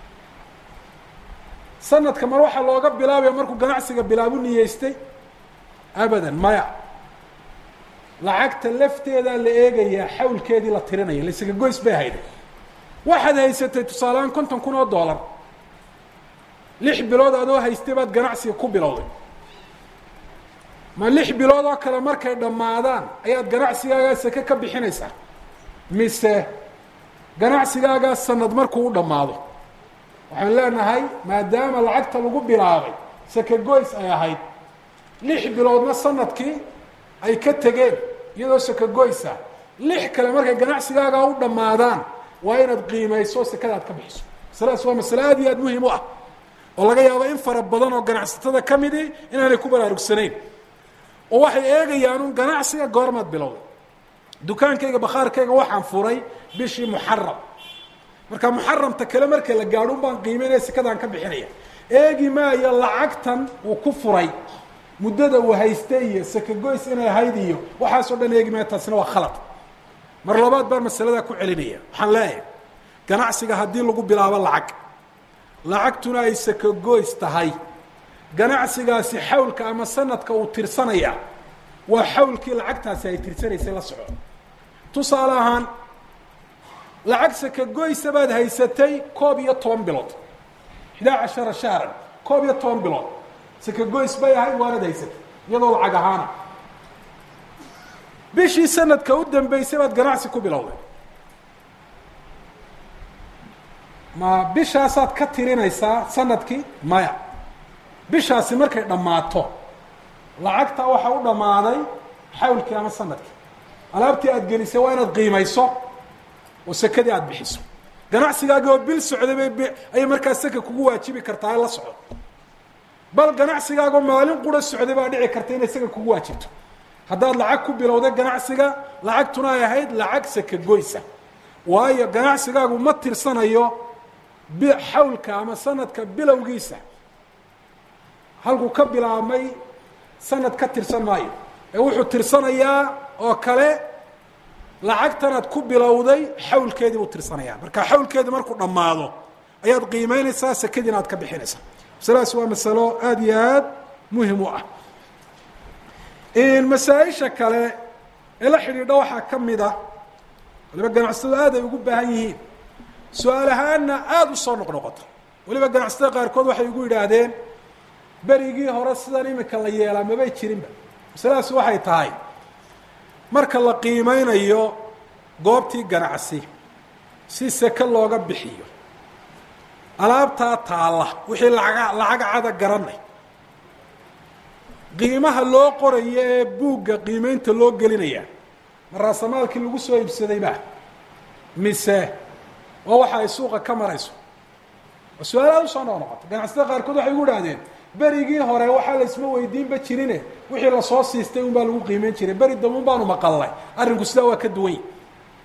sanadka mar waxaa looga bilaabaya markuu ganacsiga bilaabu niyeystay abadan maya lacagta lafteedaa la eegayaa xawlkeedii la tirinaya laysaga goys bay hayday waxaad haysatay tusaaleaan konton kun oo dollar lix bilood adoo haystay baad ganacsiga ku bilowday ma lix bilood oo kale markay dhammaadaan ayaad ganacsigaagaa seke ka bixinaysaa mise ganacsigaagaa sanad markuu u dhammaado waxaan leenahay maadaama lacagta lagu bilaabay seke goys ay ahayd lix biloodna sanadkii ay ka tegeen iyadoo seke goysa lix kale markay ganacsigaagaa u dhammaadaan waa inaad qiimayso sekada aad ka bixiso masaladaas waa masale aad iyo aad muhiim u ah oo laga yaabo in fara badan oo ganacsatada ka midii inaanay ku baraarugsanayn oo waxay eegayaan un ganacsiga goormaad bilowday dukaankayga bakhaarkayga waxaan furay bishii muxaram marka muxaramta kale marka la gaadho un baan qiimeynaya sekadaan ka bixinaya eegi maayo lacagtan uu ku furay muddada uu haystay iyo sekagoys inay ahayd iyo waxaasoo dhan eegi maayo taasina waa khalad mar labaad baan masaladaa ku celinaya waxaan leeyahay ganacsiga haddii lagu bilaabo lacag lacagtuna ay sekagoys tahay ganacsigaasi xawlka ama sanadka uu tirsanaya waa xawlkii lacagtaasi ay tirsanaysay la soco tusaale ahaan lacag sekagoysa baad haysatay koob iyo toban bilood xdaa cashara shahran koob iyo toban bilood sekagoys bay ahayd waanad haysatay iyadoo lacag ahaana bishii sanadka u dambeysay baad ganacsi ku bilowday ma bishaasaad ka tirinaysaa sanadkii maya bishaasi markay dhammaato lacagta waxaa u dhammaaday xawlkii ama sanadkii alaabtii aad gelisay waa inaad qiimayso oo sekadii aada bixiso ganacsigaagi oo bil socday bay ayay markaa seka kugu waajibi kartaa la soco bal ganacsigaagoo maalin qura socday baa dhici karta inay seka kugu waajibto haddaad lacag ku bilowday ganacsiga lacagtuna ay ahayd lacag sakagoysa waayo ganacsigaagu ma tirsanayo xawlka ama sanadka bilowgiisa halkuu ka bilaabmay sanad ka tirsan maayo ee wuxuu tirsanayaa oo kale lacagtanaad ku bilowday xawlkeedii buu tirsanayaa marka xawlkeedii markuu dhammaado ayaad qiimeynaysaa sakadiina aad ka bixinaysaa masaladaas waa masalo aada iyo aad muhim u ah masaa-isha kale ee la xidhiidha waxaa ka mid a waliba ganacsatadu aad ay ugu baahan yihiin su-aal ahaanna aada u soo noqnoqoto waliba ganacsatada qaarkood waxay igu yidhaahdeen berigii hore sidan imika la yeelaa mabay jirinba masaladaas waxay tahay marka la qiimeynayo goobtii ganacsi si seke looga bixiyo alaabtaa taalla wixii lacaga lacaga cada garanay qiimaha loo qorayo ee buugga qiimeynta loo gelinayaa ma raasamaalkii lagu soo iibsaday ba mise waa waxa ay suuqa ka marayso oo su-aalaad usoo noq noqota ganacsatada qaarkood waxay ugu idhahdeen berigii hore waxaa la isma weydiinba jirine wixii lasoo siistay un baa lagu qiimeyn jiray beri dambe un baanu maqalnay arrinku sidaa waa ka duwan yahi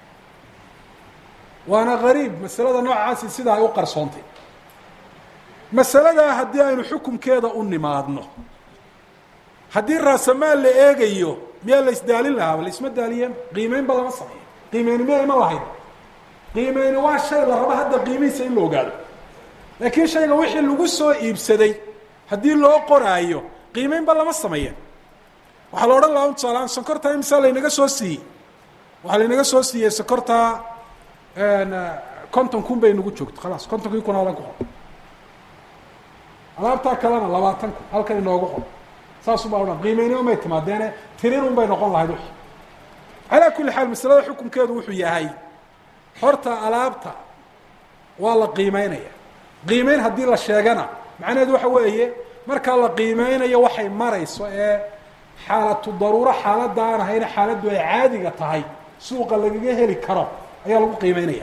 waana gariib masalada noocaasi sidaa ay u qarsoontay masaladaa haddii aynu xukumkeeda u nimaadno haddii raasamaal la eegayo miyaa la isdaalin lahaaba la isma daaliyeen qiimeynba lama sameeyo qiimeyni miya ima lahayd qiimeyni waa shay la rabo hadda qiimihiisa in la ogaado laakiin shayga wixii lagu soo iibsaday haddii loo qoraayo qiimeynba lama sameeyeen waxaa la odhan lahaa tusaalahaan sonkorta imisa laynaga soo siiyey waxaa laynaga soo siiyey sonkorta konton kun bay nagu joogto khalaas kontonkii kun halan ku qor alaabtaa kalena labaatan kun halkan inoogu qor saasubaa odhan qiimeynima may timaadeene tirin un bay noqon lahayd wixii calaa kulli xaal masalada xukunkeedu wuxuu yahay horta alaabta waa la qiimeynaya qiimeyn haddii la sheegana macnaheedu waxa weeye markaa la qiimeynayo waxay marayso ee xaalatu daruuro xaaladda aan ahayna xaaladdu ay caadiga tahay suuqa lagaga heli karo ayaa lagu qiimeynaya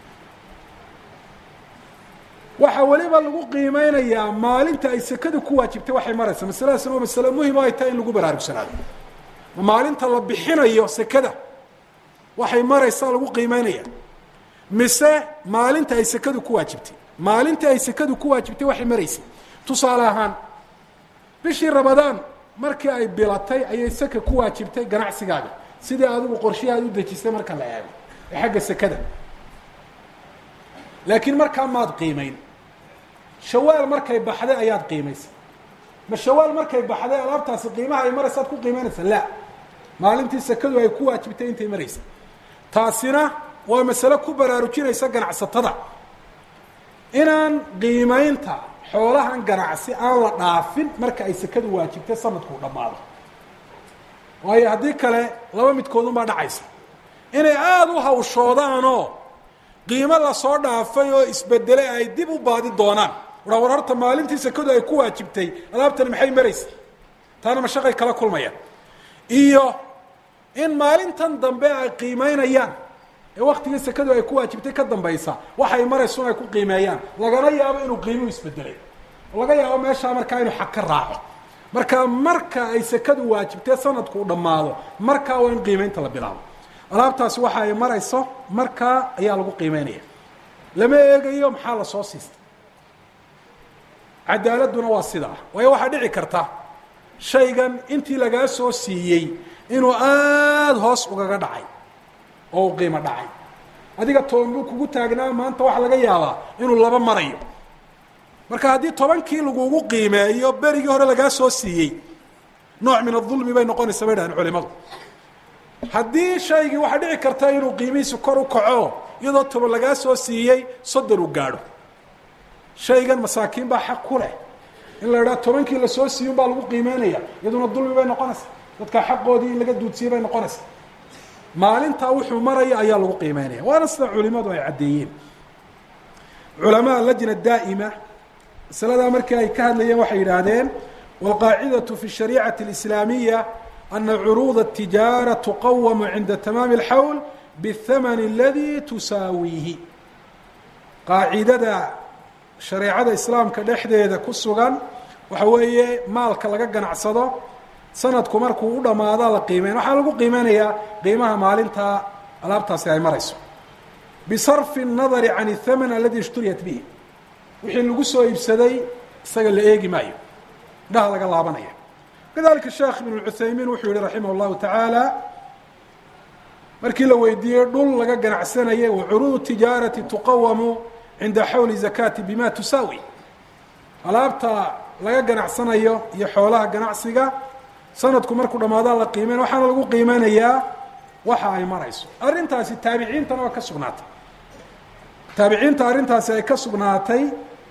waxaa weliba lagu qiimeynayaa maalinta ay sekadu ku waajibtay waxay maraysa masaladaasna waa masale muhim o ay tahay in lagu baraarugsanaado maalinta la bixinayo sekada waxay maraysaa lagu qiimeynaya mise maalinta ay sekadu ku waajibtay maalinta ay sekadu ku waajibtay waxay maraysay tusaale ahaan bishii rabadaan markii ay bilatay ayay seka ku waajibtay ganacsigaaga sidii adigu qorshihii aad u dejisay marka la eego ee xagga sekada laakiin markaa maad qiimeyn shawaal markay baxday ayaad qiimaysay ma shawaal markay baxday alaabtaasi qiimaha ay maraysaad ku qiimeynaysa la maalintii sekadu ay ku waajibtay intay maraysa taasina waa masale ku baraarujinaysa ganacsatada inaan qiimeynta xoolahan ganacsi aan la dhaafin marka ay sekadu waajibtay sanadkuu dhammaado waayo haddii kale laba midkoodunbaa dhacaysa inay aada u hawshoodaanoo qiimo lasoo dhaafay oo isbedelay ay dib u baadi doonaan waraa war horta maalintii sekadu ay ku waajibtay alaabtani maxay maraysa taana mashaqay kala kulmayaan iyo in maalintan dambe ay qiimeynayaan ee waktigii sekadu ay ku waajibtay ka dambaysa waxay maraysun ay ku qiimeeyaan lagana yaabo inuu qiimuhu isbedelay oo laga yaabo meeshaa markaa inuu xag ka raaco marka marka ay sekadu waajibtay sanadku u dhammaado markaa waa in qiimeynta la bilaabo alaabtaasi waxa ay marayso markaa ayaa lagu qiimeynaya lama eegayo maxaa lasoo siistay cadaaladuna waa sidaa waayo waxaa dhici karta shaygan intii lagaa soo siiyey inuu aada hoos ugaga dhacay oo u qiimo dhacay adiga toban buu kugu taagnaa maanta waxaa laga yaabaa inuu laba marayo marka haddii tobankii lagugu qiimeeyo berigii hore lagaa soo siiyey nooc min adulmi bay noqonaysa bay dhahdeen culimadu haddii shaygii waxaa dhici karta inuu qiimihiisu kor u kaco iyadoo toban lagaa soo siiyey soddon uu gaadho shaygan masaakiin baa xaq ku leh in la idhaha tobankii lasoo siiyey un baa lagu qiimeynaya iyaduna dulmi bay noqonaysa dadka xaqoodii in laga duudsiyey bay noqonaysa maalintaa wuxuu maraya ayaa lagu qiimeynaya waana sida culimadu ay caddeeyeen culamaa lajna daa'ima masaladaa markii ay ka hadlayeen waxay yidhaahdeen wاlqaacidaة fi الshariicaةi الإslaamiya ana curuud الtijaara tuqawamu cinda tamaami اlxawl bالthamn اladi tusaawiihi qaacidada shareecada islaamka dhexdeeda ku sugan waxa weeye maalka laga ganacsado sanadku markuu u dhammaada la qiimeyn waxaa lagu qiimeynayaa qiimaha maalinta alaabtaasi ay marayso bisarfi الnadari can الthaman aladi ishturiyat bihi wixii lagu soo iibsaday isaga la eegi maayo indhaha laga laabanaya kadalika sheekh ibn cuthaymiin wuxuu yihi raximah اllahu tacaala markii la weydiiyey dhul laga ganacsanayay wacuruud tijaarati tuqawamu cinda xawli zakati bima tusaawi alaabta laga ganacsanayo iyo xoolaha ganacsiga sanadku markuu dhammaada la qiimeyn waxaana lagu qiimeynayaa waxa ay marayso arrintaasi taabiciintana waa ka sugnaatay taabiciinta arrintaasi ay ka sugnaatay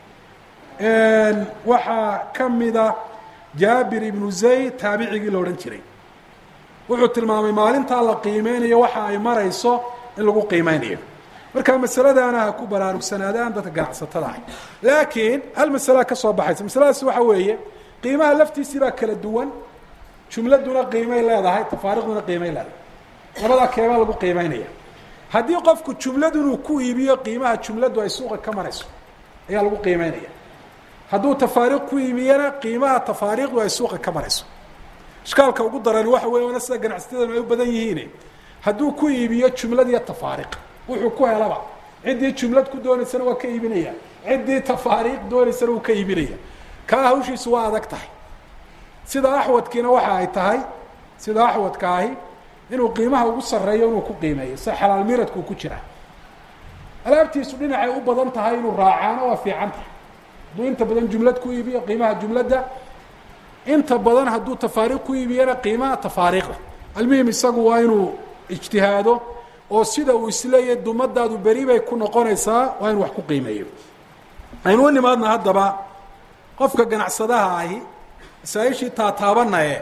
waxaa ka mida jaabir ibnu zayd taabicigii la odhan jiray wuxuu tilmaamay maalintaa la qiimeynayo waxa ay marayso in lagu qiimeynayo marka masaladaana ha ku baraarugsanaadaan dadka ganacsatada ah laakiin hal masalaa ka soo baxaysa masaladaasi waxa weeye qiimaha laftiisii baa kala duwan jumladuna qiimay leedahay tafaariqduna qiimay leedahay labadaa keebaa lagu qiimeynaya haddii qofku jumladu inuu ku iibiyo qiimaha jumladu ay suuqa ka marayso ayaa lagu qiimeynaya hadduu tafaariiq ku iibiyana qiimaha tafaariiqdu ay suuqa ka marayso ishkaalka ugu darani waxa weeye wana sida ganacsatadanu ay u badan yihiin hadduu ku iibiyo jumlad iyo tafaariiq wuxuu ku helaba ciddii jumlad ku doonaysana waa ka iibinaya ciddii tafaariiq doonaysana wuu ka iibinaya kaa hawshiisu waa adag tahay sida axwadkiina waxa ay tahay sida axwadka ahi inuu qiimaha ugu sarreeyo inuu ku qiimeeyo sida xalaal miradkuu ku jira alaabtiisu dhinacay u badan tahay inuu raacaano waa fiican tahay hadduu inta badan jumlad ku iibiyo qiimaha jumladda inta badan hadduu tafaariiq ku iibiyana qiimaha tafaariiqda almuhim isagu waa inuu ijtihaado oo sida uu isleeyahay dumadaadu beri bay ku noqonaysaa waa inu wax ku qiimeeyo aynu u nimaadna haddaba qofka ganacsadaha ahi masaa-ishii taataabanaye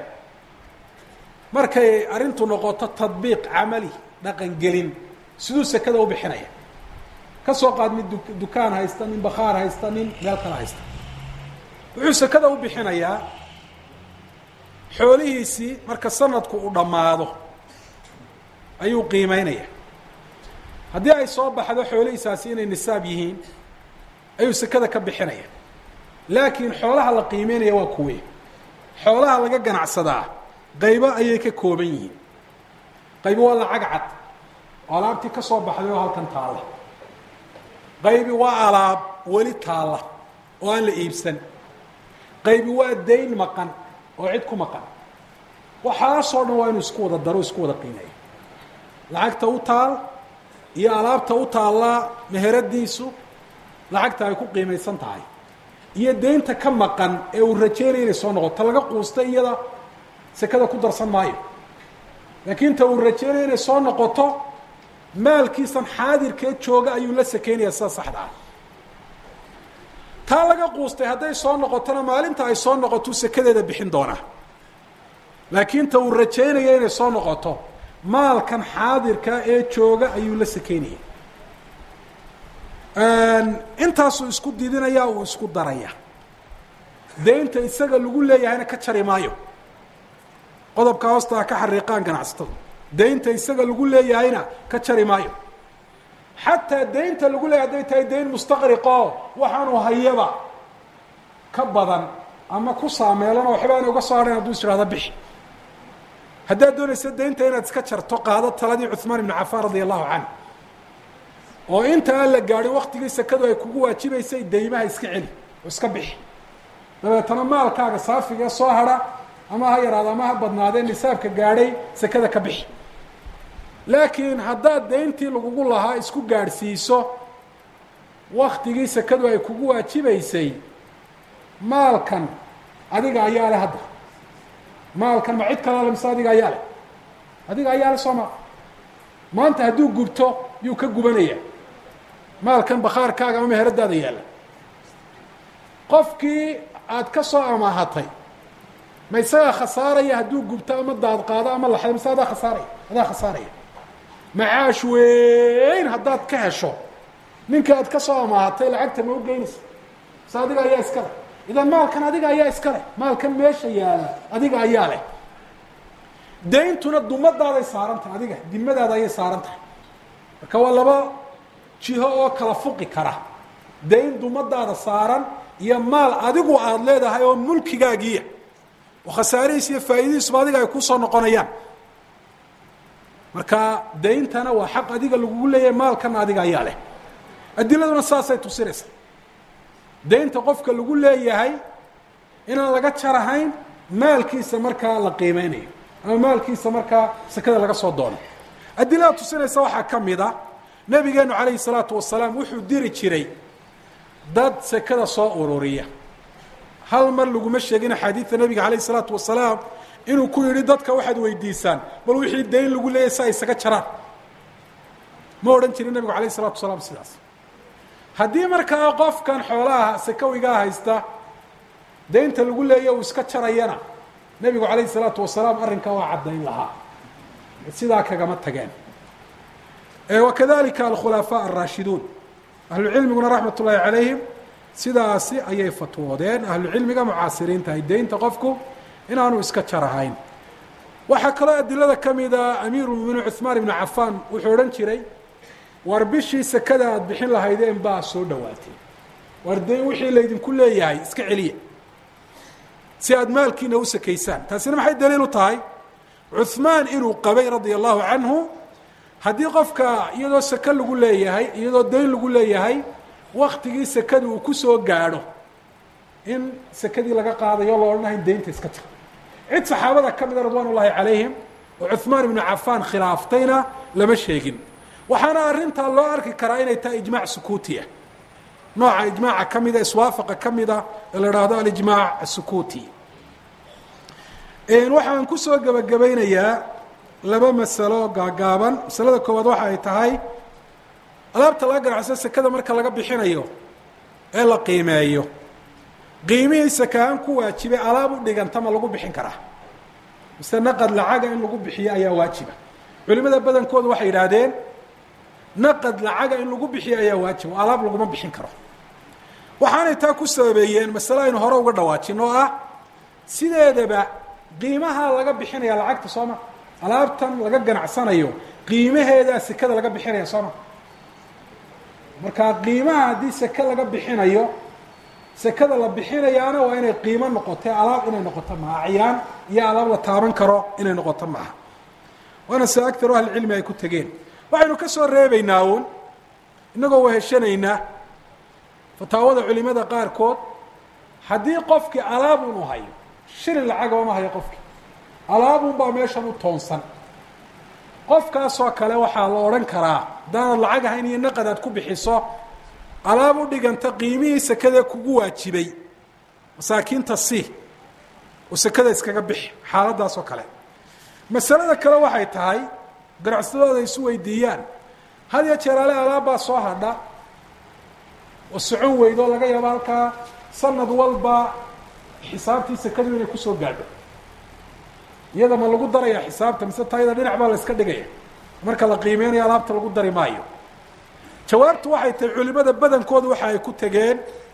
markay arrintu noqoto tadbiiq camali dhaqan gelin siduu sekada u bixinaya ka soo qaad mid du dukaan haysta nin bakhaar haysta nin meel kale haysta wuxuu sekada u bixinayaa xoolihiisii marka sanadku uu dhammaado ayuu qiimeynaya haddii ay soo baxdo xoolihiisaasi inay nisaab yihiin ayuu sekada ka bixinaya laakiin xoolaha la qiimeynaya waa kuwe xoolaha laga ganacsadaa qaybo ayay ka kooban yihiin qaybi waa lacag cad oo alaabtii ka soo baxday oo halkan taalla qaybi waa alaab weli taalla oo aan la iibsan qaybi waa dayn maqan oo cid ku maqan waxaasoo dhan waa inuu isku wada daro isku wada qiimeeyo lacagta u taal iyo alaabta u taallaa meheradiisu lacagta ay ku qiimaysan tahay iyo deynta ka maqan ee uu rajeynaya inay soo noqoto laga quusta iyada sekada ku darsan maayo laakiin ta uu rajeynaya inay soo noqoto maalkiisan xaadirkee jooga ayuu la sekeynaya sida saxda ah taa laga quustay hadday soo noqotona maalinta ay soo noqoto sekadeeda bixin doonaa laakiin ta uu rajeynaya inay soo noqoto maalkan xaadirka ee jooga ayuu la sekeynaya intaasuu isku didinaya uu isku daraya deynta isaga lagu leeyahayna ka jari maayo qodobka hoostaa ka xariiqaan ganacsatadu deynta isaga lagu leeyahayna ka jari maayo xataa deynta lagu leeyahay hadday tahay deyn mustaqriqoo waxaanu hayaba ka badan ama ku saameelano waxba ana uga soo hadhayn haduu is ihahdo bixi haddaad doonaysa deynta inaad iska jarto qaado taladii cuثmaan ibn cafaan radia allahu canh oo inta aan la gaadhin waktigii sekadu ay kugu waajibaysay deymaha iska celi oo iska bixi dabeetana maalkaaga saafiga soo hadha ama ha yaraado ama ha badnaadee nisaabka gaadhay sekada ka bixi laakiin haddaad deyntii lagugu lahaa isku gaadhsiiso waktigii sekadu ay kugu waajibaysay maalkan adiga ayaa leh hadda maalkan ma cid kalale mise adiga ayaa leh adiga ayaa leh soo maa maanta hadduu gubto yuu ka gubanaya maalkan bakhaarkaaga ama meheradaada yaalla qofkii aad ka soo amaahatay ma isagaa khasaaraya hadduu gubto ama daad qaado ama laxdo mise adaa khasaaraya adaa khasaaraya macaash weyn haddaad ka hesho ninka aad ka soo amaahatay lacagta ma u geynaysa mise adiga ayaa iska leh idan maalkan adiga ayaa iska leh maalkan meesha yaalla adiga ayaa leh deyntuna dumadaaday saaran tahay adiga dimadaada ayay saaran tahay marka waa laba jiho oo kala fuqi kara dayn dumadaada saaran iyo maal adigu aada leedahay oo mulkigaagiiya oo khasaarihiis iyo faa'iidadiisuba adiga ay kusoo noqonayaan marka dayntana waa xaq adiga lagugu leeyahay maalkana adiga ayaa leh adiladuna saasay tusinaysa daynta qofka lagu leeyahay inaan laga jarahayn maalkiisa markaa la qiimeynayo ama maalkiisa markaa sekada laga soo doono adilada tusinaysa waxaa ka mid a nabigeenu calayhi salaatu wasalaam wuxuu diri jiray dad sekada soo ururiya hal mar laguma sheegin axaadiida nabiga calayhi salaatu wasalaam inuu ku yidhi dadka waxaad weydiisaan bal wixii dayn lagu leeyahay si ay isaga jaraan ma odhan jirin nabigu calayhi salatu wasalaam sidaas haddii markaa qofkan xoolaha sakawigaa haysta daynta lagu leeya uu iska jarayana nebigu calayhi salaatu wasalaam arrinkaa waa caddayn lahaa sidaa kagama tageen wakadalika alkhulafaa alraashiduun ahlucilmiguna raxmat ullaahi calayhim sidaasi ayay fatwoodeen ahlucilmiga mucaasiriinta ay daynta qofku inaanu iska jarahayn waxaa kaloo adilada ka mida amiiru muminiin cuثmaan ibnu cafaan wuxuu odhan jiray war bishii sekada aada bixin lahaydeen baa soo dhowaatay war dayn wixii laydinku leeyahay iska celiya si aada maalkiina u sakaysaan taasina maxay daliil u tahay cuثmaan inuu qabay radia allahu canhu haddii qofka iyadoo seke lagu leeyahay iyadoo dayn lagu leeyahay waktigii sekada uu kusoo gaadho in sekadii laga qaadayo lo odhanahay daynta iska jir cid saxaabada ka mida ridwaan ullahi calayhim oo cuثmaan ibnu cafaan khilaaftayna lama sheegin waxaana arrintaa loo arki karaa inay tahay ijmaac sukuutiya nooca ijmaaca ka mida iswaafaqa ka mida ee la idhaahdo alijmaac asukuuti waxaan kusoo gebagabaynayaa laba masalo gaagaaban masalada koowaad waxa ay tahay alaabta laga ganacsado sekada marka laga bixinayo ee la qiimeeyo qiimihii sakahaan ku waajibay alaab u dhiganta ma lagu bixin karaa mise naqad lacaga in lagu bixiyo ayaa waajiba culimada badankoodu waxay yidhaahdeen naqad lacaga in lagu bixiyo ayaa waajiba oo alaab laguma bixin karo waxaanay taa ku sababeeyeen masale aynu hore uga dhawaajin oo ah sideedaba qiimaha laga bixinaya lacagta sooma alaabtan laga ganacsanayo qiimaheedaa sekada laga bixinaya sooma marka qiimaha haddii seke laga bixinayo sekada la bixinayaana waa inay qiimo noqotay alaab inay noqoto maaha acyaan iyo alaab la taaban karo inay noqoto maaha waana se agtaru ahlicilmi ay ku tegeen waxaynu ka soo reebaynaa uun innagoo weheshanaynaa fataawada culimada qaarkood haddii qofkii alaabun u hayo shilin lacagaba ma hayo qofkii alaabun baa meeshan u toonsan qofkaasoo kale waxaa la odhan karaa haddaanad lacag ahayn iyo naqad aad ku bixiso alaab u dhiganta qiimihii sekada kugu waajibay masaakiinta si oo sekada iskaga bixi xaaladaasoo kale masalada kale waxay tahay ganacsatadooda isu weydiiyaan had ya jeer ale alaabbaa soo hadha oo socon weydo laga yaabo halkaa sanad walba xisaabtii sekadu inay kusoo gaadho iyada ma lagu daraya xisaabta mise tayada dhinac baa la iska dhigaya marka la qiimeynayo alaabta lagu dari maayo jawaabtu waxay tahay culimada badankooda waxa ay ku tegeen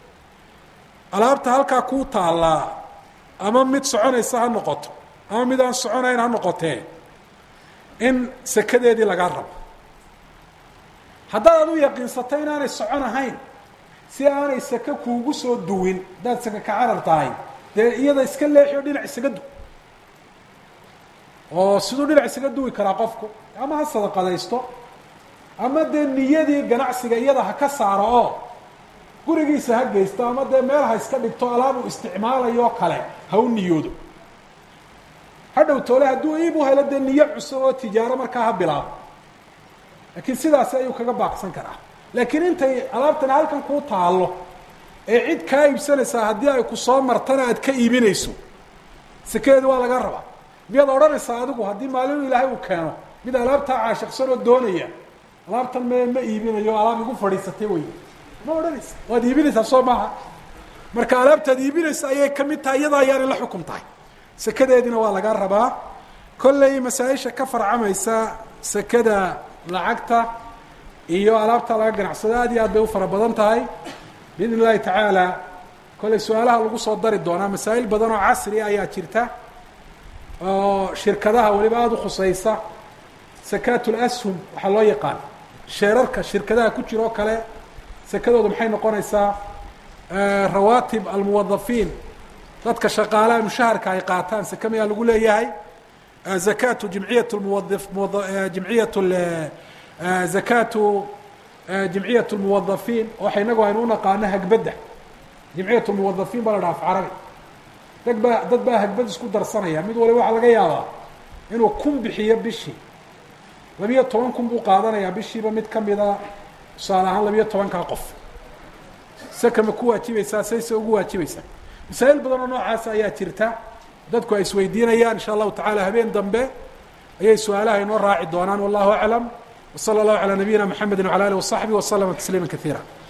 alaabta halkaa kuu taallaa ama mid soconaysa ha noqoto ama mid aan soconayn ha noqotee in sekadeedii lagaa rabo haddaad ad u yaqiinsato inaanay socon ahayn si aanay seke kuugu soo duwin haddaad seke ka carar tahay dee iyada iska leexi oo dhinac isaga du oo siduu dhinac isaga duwi karaa qofku ama ha sadaqadaysto ama dee niyadii ganacsiga iyada ha ka saaro oo gurigiisa ha geysto ama dee meel ha iska dhigto alaab uu isticmaalayo kale ha u niyoodo hadhow toole hadduu iib u helo dee niyo cusub oo tijaaro markaa ha bilaabo laakiin sidaasi ayuu kaga baaqsan karaa laakiin intay alaabtani halkan kuu taallo ee cid kaa iibsanaysaa haddii ay ku soo martana aad ka iibinayso sekeedu waa laga rabaa miyaad odhanaysaa adigu haddii maalinu ilaahay uu keeno mid alaabtaa caashiqsan oo doonaya alaabtan me ma iibinayo alaab igu fadhiisatay wey ma odhanaysa waad iibinaysaa soo maaha marka alaabtaad iibinaysa ayay ka mid tahay iyada ayaanay la xukum tahay sekadeediina waa lagaa rabaa kolley masaa-isha ka farcamaysa sekada lacagta iyo alaabta laga ganacsado aad iyo aad bay u fara badan tahay biidn illahi tacaala kolley su-aalaha lagu soo dari doonaa masaa'il badan oo casri ayaa jirta oo shirkadaha weliba aada u khuseysa sakaat lashum waxaa loo yaqaan sheerarka shirkadaha ku jira oo kale sekadoodu maxay noqonaysaa rawaatib almuwadafiin dadka shaqaalaha mushaharka ay qaataan seke mayaa lagu leeyahay zakatu jimciyat muwadif jimciyat zakatu jimciyat lmuwadafiin waxa inagu aynu unaqaano hagbadda jimciyat lmuwadafiin baa la dhaha af carabi dad baa dad baa hagbad isku darsanaya mid waliba waxaa laga yaabaa inuu kun bixiyo bishii labiyo toban kun buu qaadanayaa bishiiba mid kamida tusaale ahaan labiyo tobankaa qof saka ma ku waajibaysaa sayse ugu waajibaysaa masaa'il badan oo noocaas ayaa jirta dadku ay isweydiinayaan insha allahu tacala habeen dambe ayay su-aalaha inoo raaci doonaan wallahu aclam wsala allahu calaa nabiyina mxamedi wala alih wasaxbi waslama tasliima kaiira